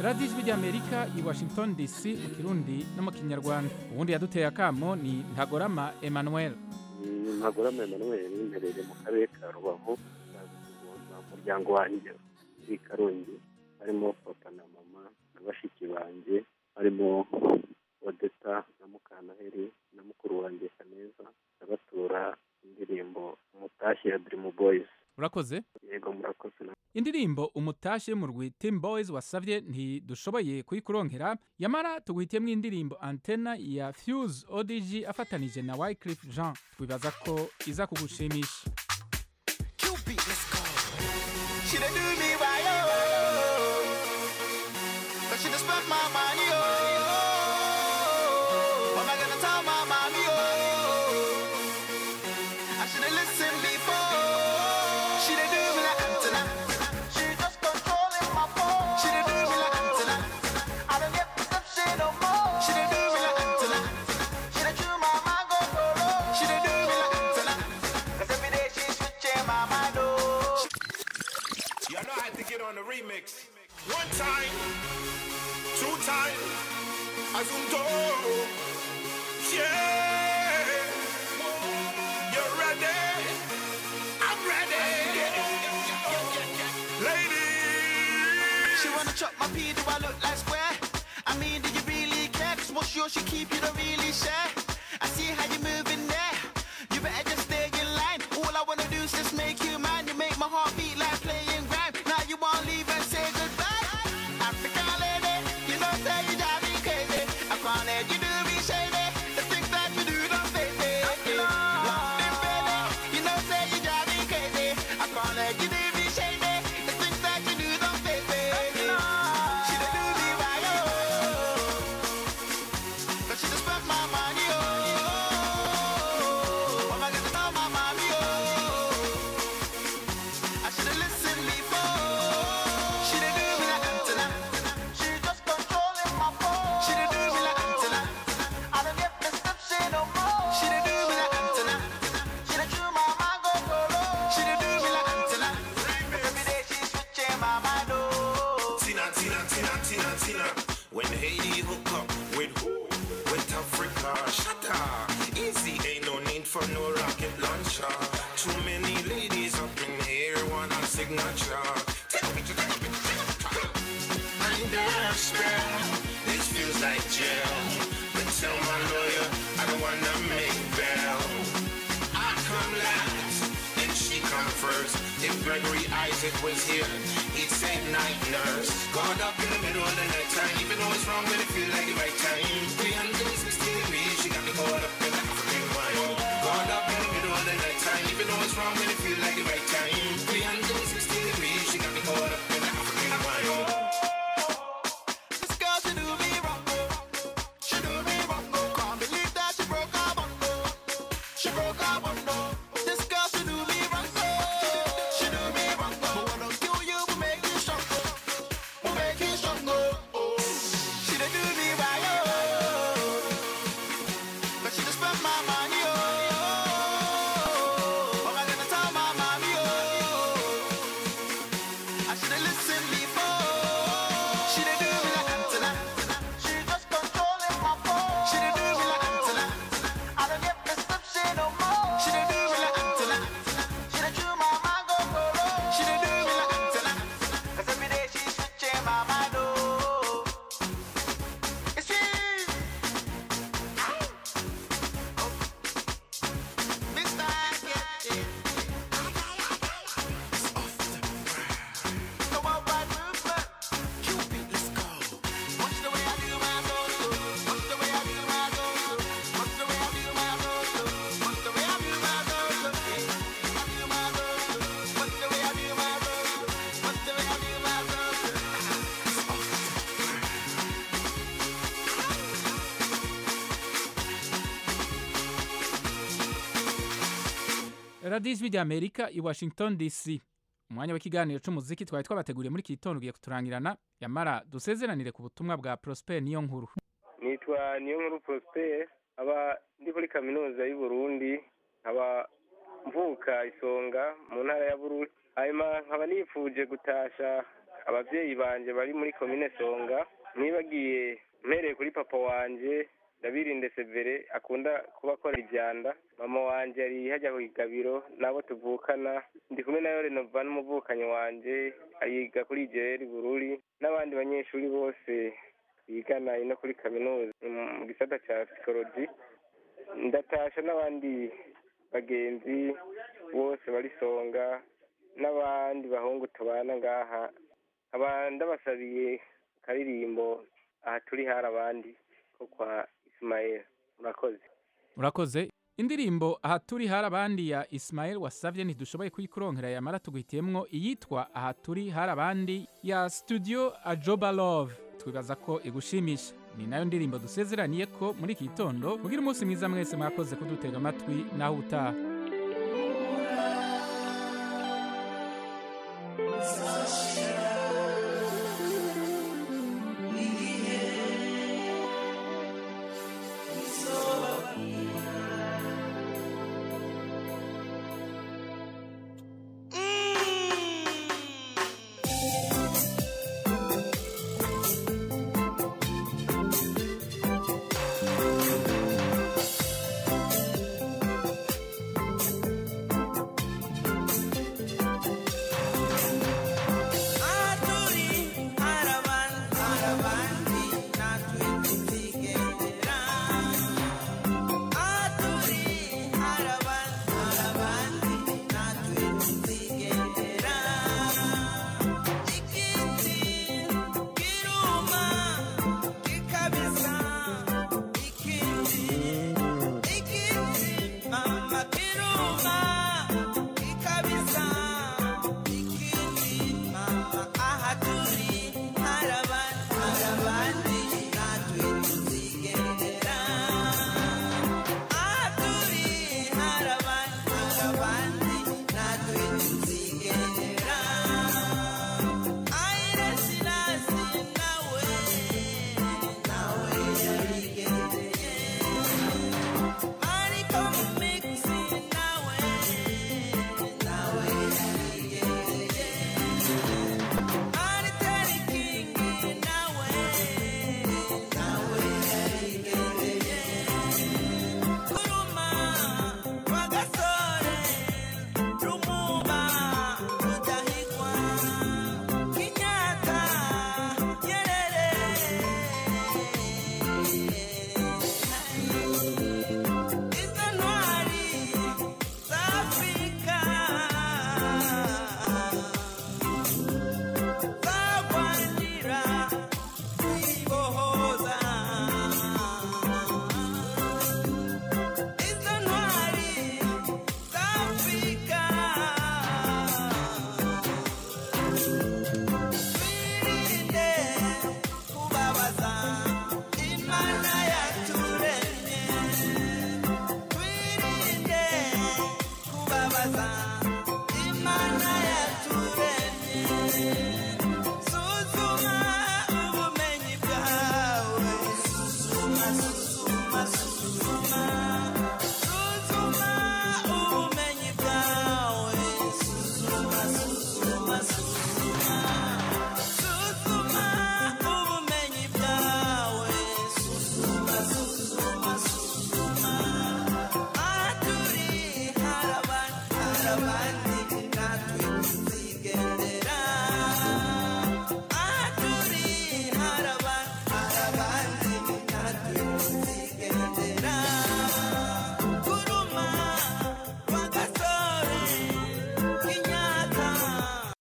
radiyo ijwi ry'amerika i washington dc mu kirundi no mu kinyarwanda ubundi yaduteye akamo ni ntagorama emmanuel ntagorama emmanuel mperereye mu karere ka rubavu mu muryango wanjye i karongi harimo papa na mama na bashiki banjye harimo odeta na mukanaheri na mukuru wanjye kaneza ndabatura indirimbo umutashyi ya dirimu boyizi urakoze yego murakoze na indirimbo umutashye mu rwi team boys wasabye ntidushoboye kuyikuronkera yamara tuguhitiyemo indirimbo antena ya fuse odg afatanije na wycliffe jean twibaza ko iza kugushimisha She done do me right, oh. But she done spent my money, oh. What am I gonna tell my mommy, oh? I should've listened before. She done do me like antenna. She just controlling my phone. She done do me like antenna. I don't get perception no more. She done do me like antenna. She done chew my mind go solo. She done do me like antenna. 'Cause every day she's switching my mind, oh. You know I had to get on the remix. One time, two time, Azunto. Yeah. You're ready. I'm ready. Ladies. She wanna chop my pee, do I look like square? I mean, do you really care? Cause what's yours she keep, you don't really share. I see how you moving there. You better just stay in line. All I wanna do is just make you mine. You make my heart beat like playing rhyme. Now you wanna leave and say goodbye. African lady, you know say you drive me crazy. I can't let you do me shady. The things that you do don't face me. London baby, you know say you drive me crazy. I can't let you do me shady. The things that you do don't face me. She done do me right, oh. But she just spent my money, oh. What am I gonna tell my mommy, oh? I should've listened before. She done do me like antenna. She just controlling my phone. She done do me like antenna. I don't get perception no more. She done do me like antenna. She done chew my mind go solo. She done do me like antenna. Every day she's switching my mind, oh. Tina, Tina, Tina, Tina, Tina. When Haiti hook up with who? With Africa, shut up. Easy, ain't no need for no rocket launcher. Too many ladies up in here want a signature. Take a picture, take a picture, take a picture. Under a spell, this feels like jail. But tell my lawyer I don't wanna make bail. I come last, and she come first. If Gregory Isaac was here, he'd say night nurse. Caught up in the middle of the night time, even though it's wrong, but it feel like the right time. 360 degrees, she got me caught up in the African wine. Caught up in the middle of the night time, even though it's wrong, but it feel like the right time. 360 degrees, she got me caught up in the African wine. This girl, she do me wrong, oh. She do me wrong, oh. Can't believe that she broke her bond, oh. She broke her bond, oh. This girl, she do me wrong, oh. She do me wrong, oh. But when I kill you, we make you strong, oh. We make you strong, oh. oh. She done do me right, oh. But she just spent my money, oh. What am I gonna tell my mommy, oh? I should've listened before. She done do me like antenna. She just controlling my phone. She done do me like antenna. I don't get perception no more. She done do me like antenna. She done chew my mind go solo. She done do me like antenna. 'Cause every day she's switching my mind, oh. It's she. Mr. Get It. Come on, right movement. Cupid, let's go. Watch the way I do my go-go. Watch the way I do my go-go. Watch the way I do my go-go. Watch the way I do my go-go. I do my go-go. Watch the way I do my go-go. Watch the way I do my go-go. radiyo ijwi ry'amerika i washington dc umwanya w'ikiganiro cy'umuziki twari twabateguriye muri iki gitondo ugiye kuturangirana yamara dusezeranire ku butumwa bwa prosper niyo nkuru nitwa niyo nkuru prosper aba ndi muri kaminuza y'u Burundi nkaba mvuka isonga mu ntara ya bururi hanyuma nkaba nifuje gutasha abavyeyi banje bari muri komine songa nibagiye mpereye kuri papa wanje ndabirinde severe akunda kuba akora ivyanda mama wanje ari hajya ku igabiro nabo tuvukana ndi kumwe na yore nova n'umuvukanyi wanje ayiga kuri jeri bururi n'abandi banyeshuri bose bigana ino kuri kaminuza mu gisata ca psikoloji ndatasha n'abandi bagenzi bose bari songa n'abandi bahungu tubana ngaha nkaba ndabasabiye akaririmbo aha turi hari abandi ko kwa isimayeli murakoze urakoze indirimbo aha turi hari abandi ya Ismael wasavye ntidushoboye kuyikuronkera yamara tugwitiyemwo iyitwa aha turi hari abandi ya studio ajoba love twibaza ko igushimisha ni nayo ndirimbo dusezeraniye ko muri iki gitondo mugira umunsi mwiza mwese mwakoze kudutega amatwi naho utaha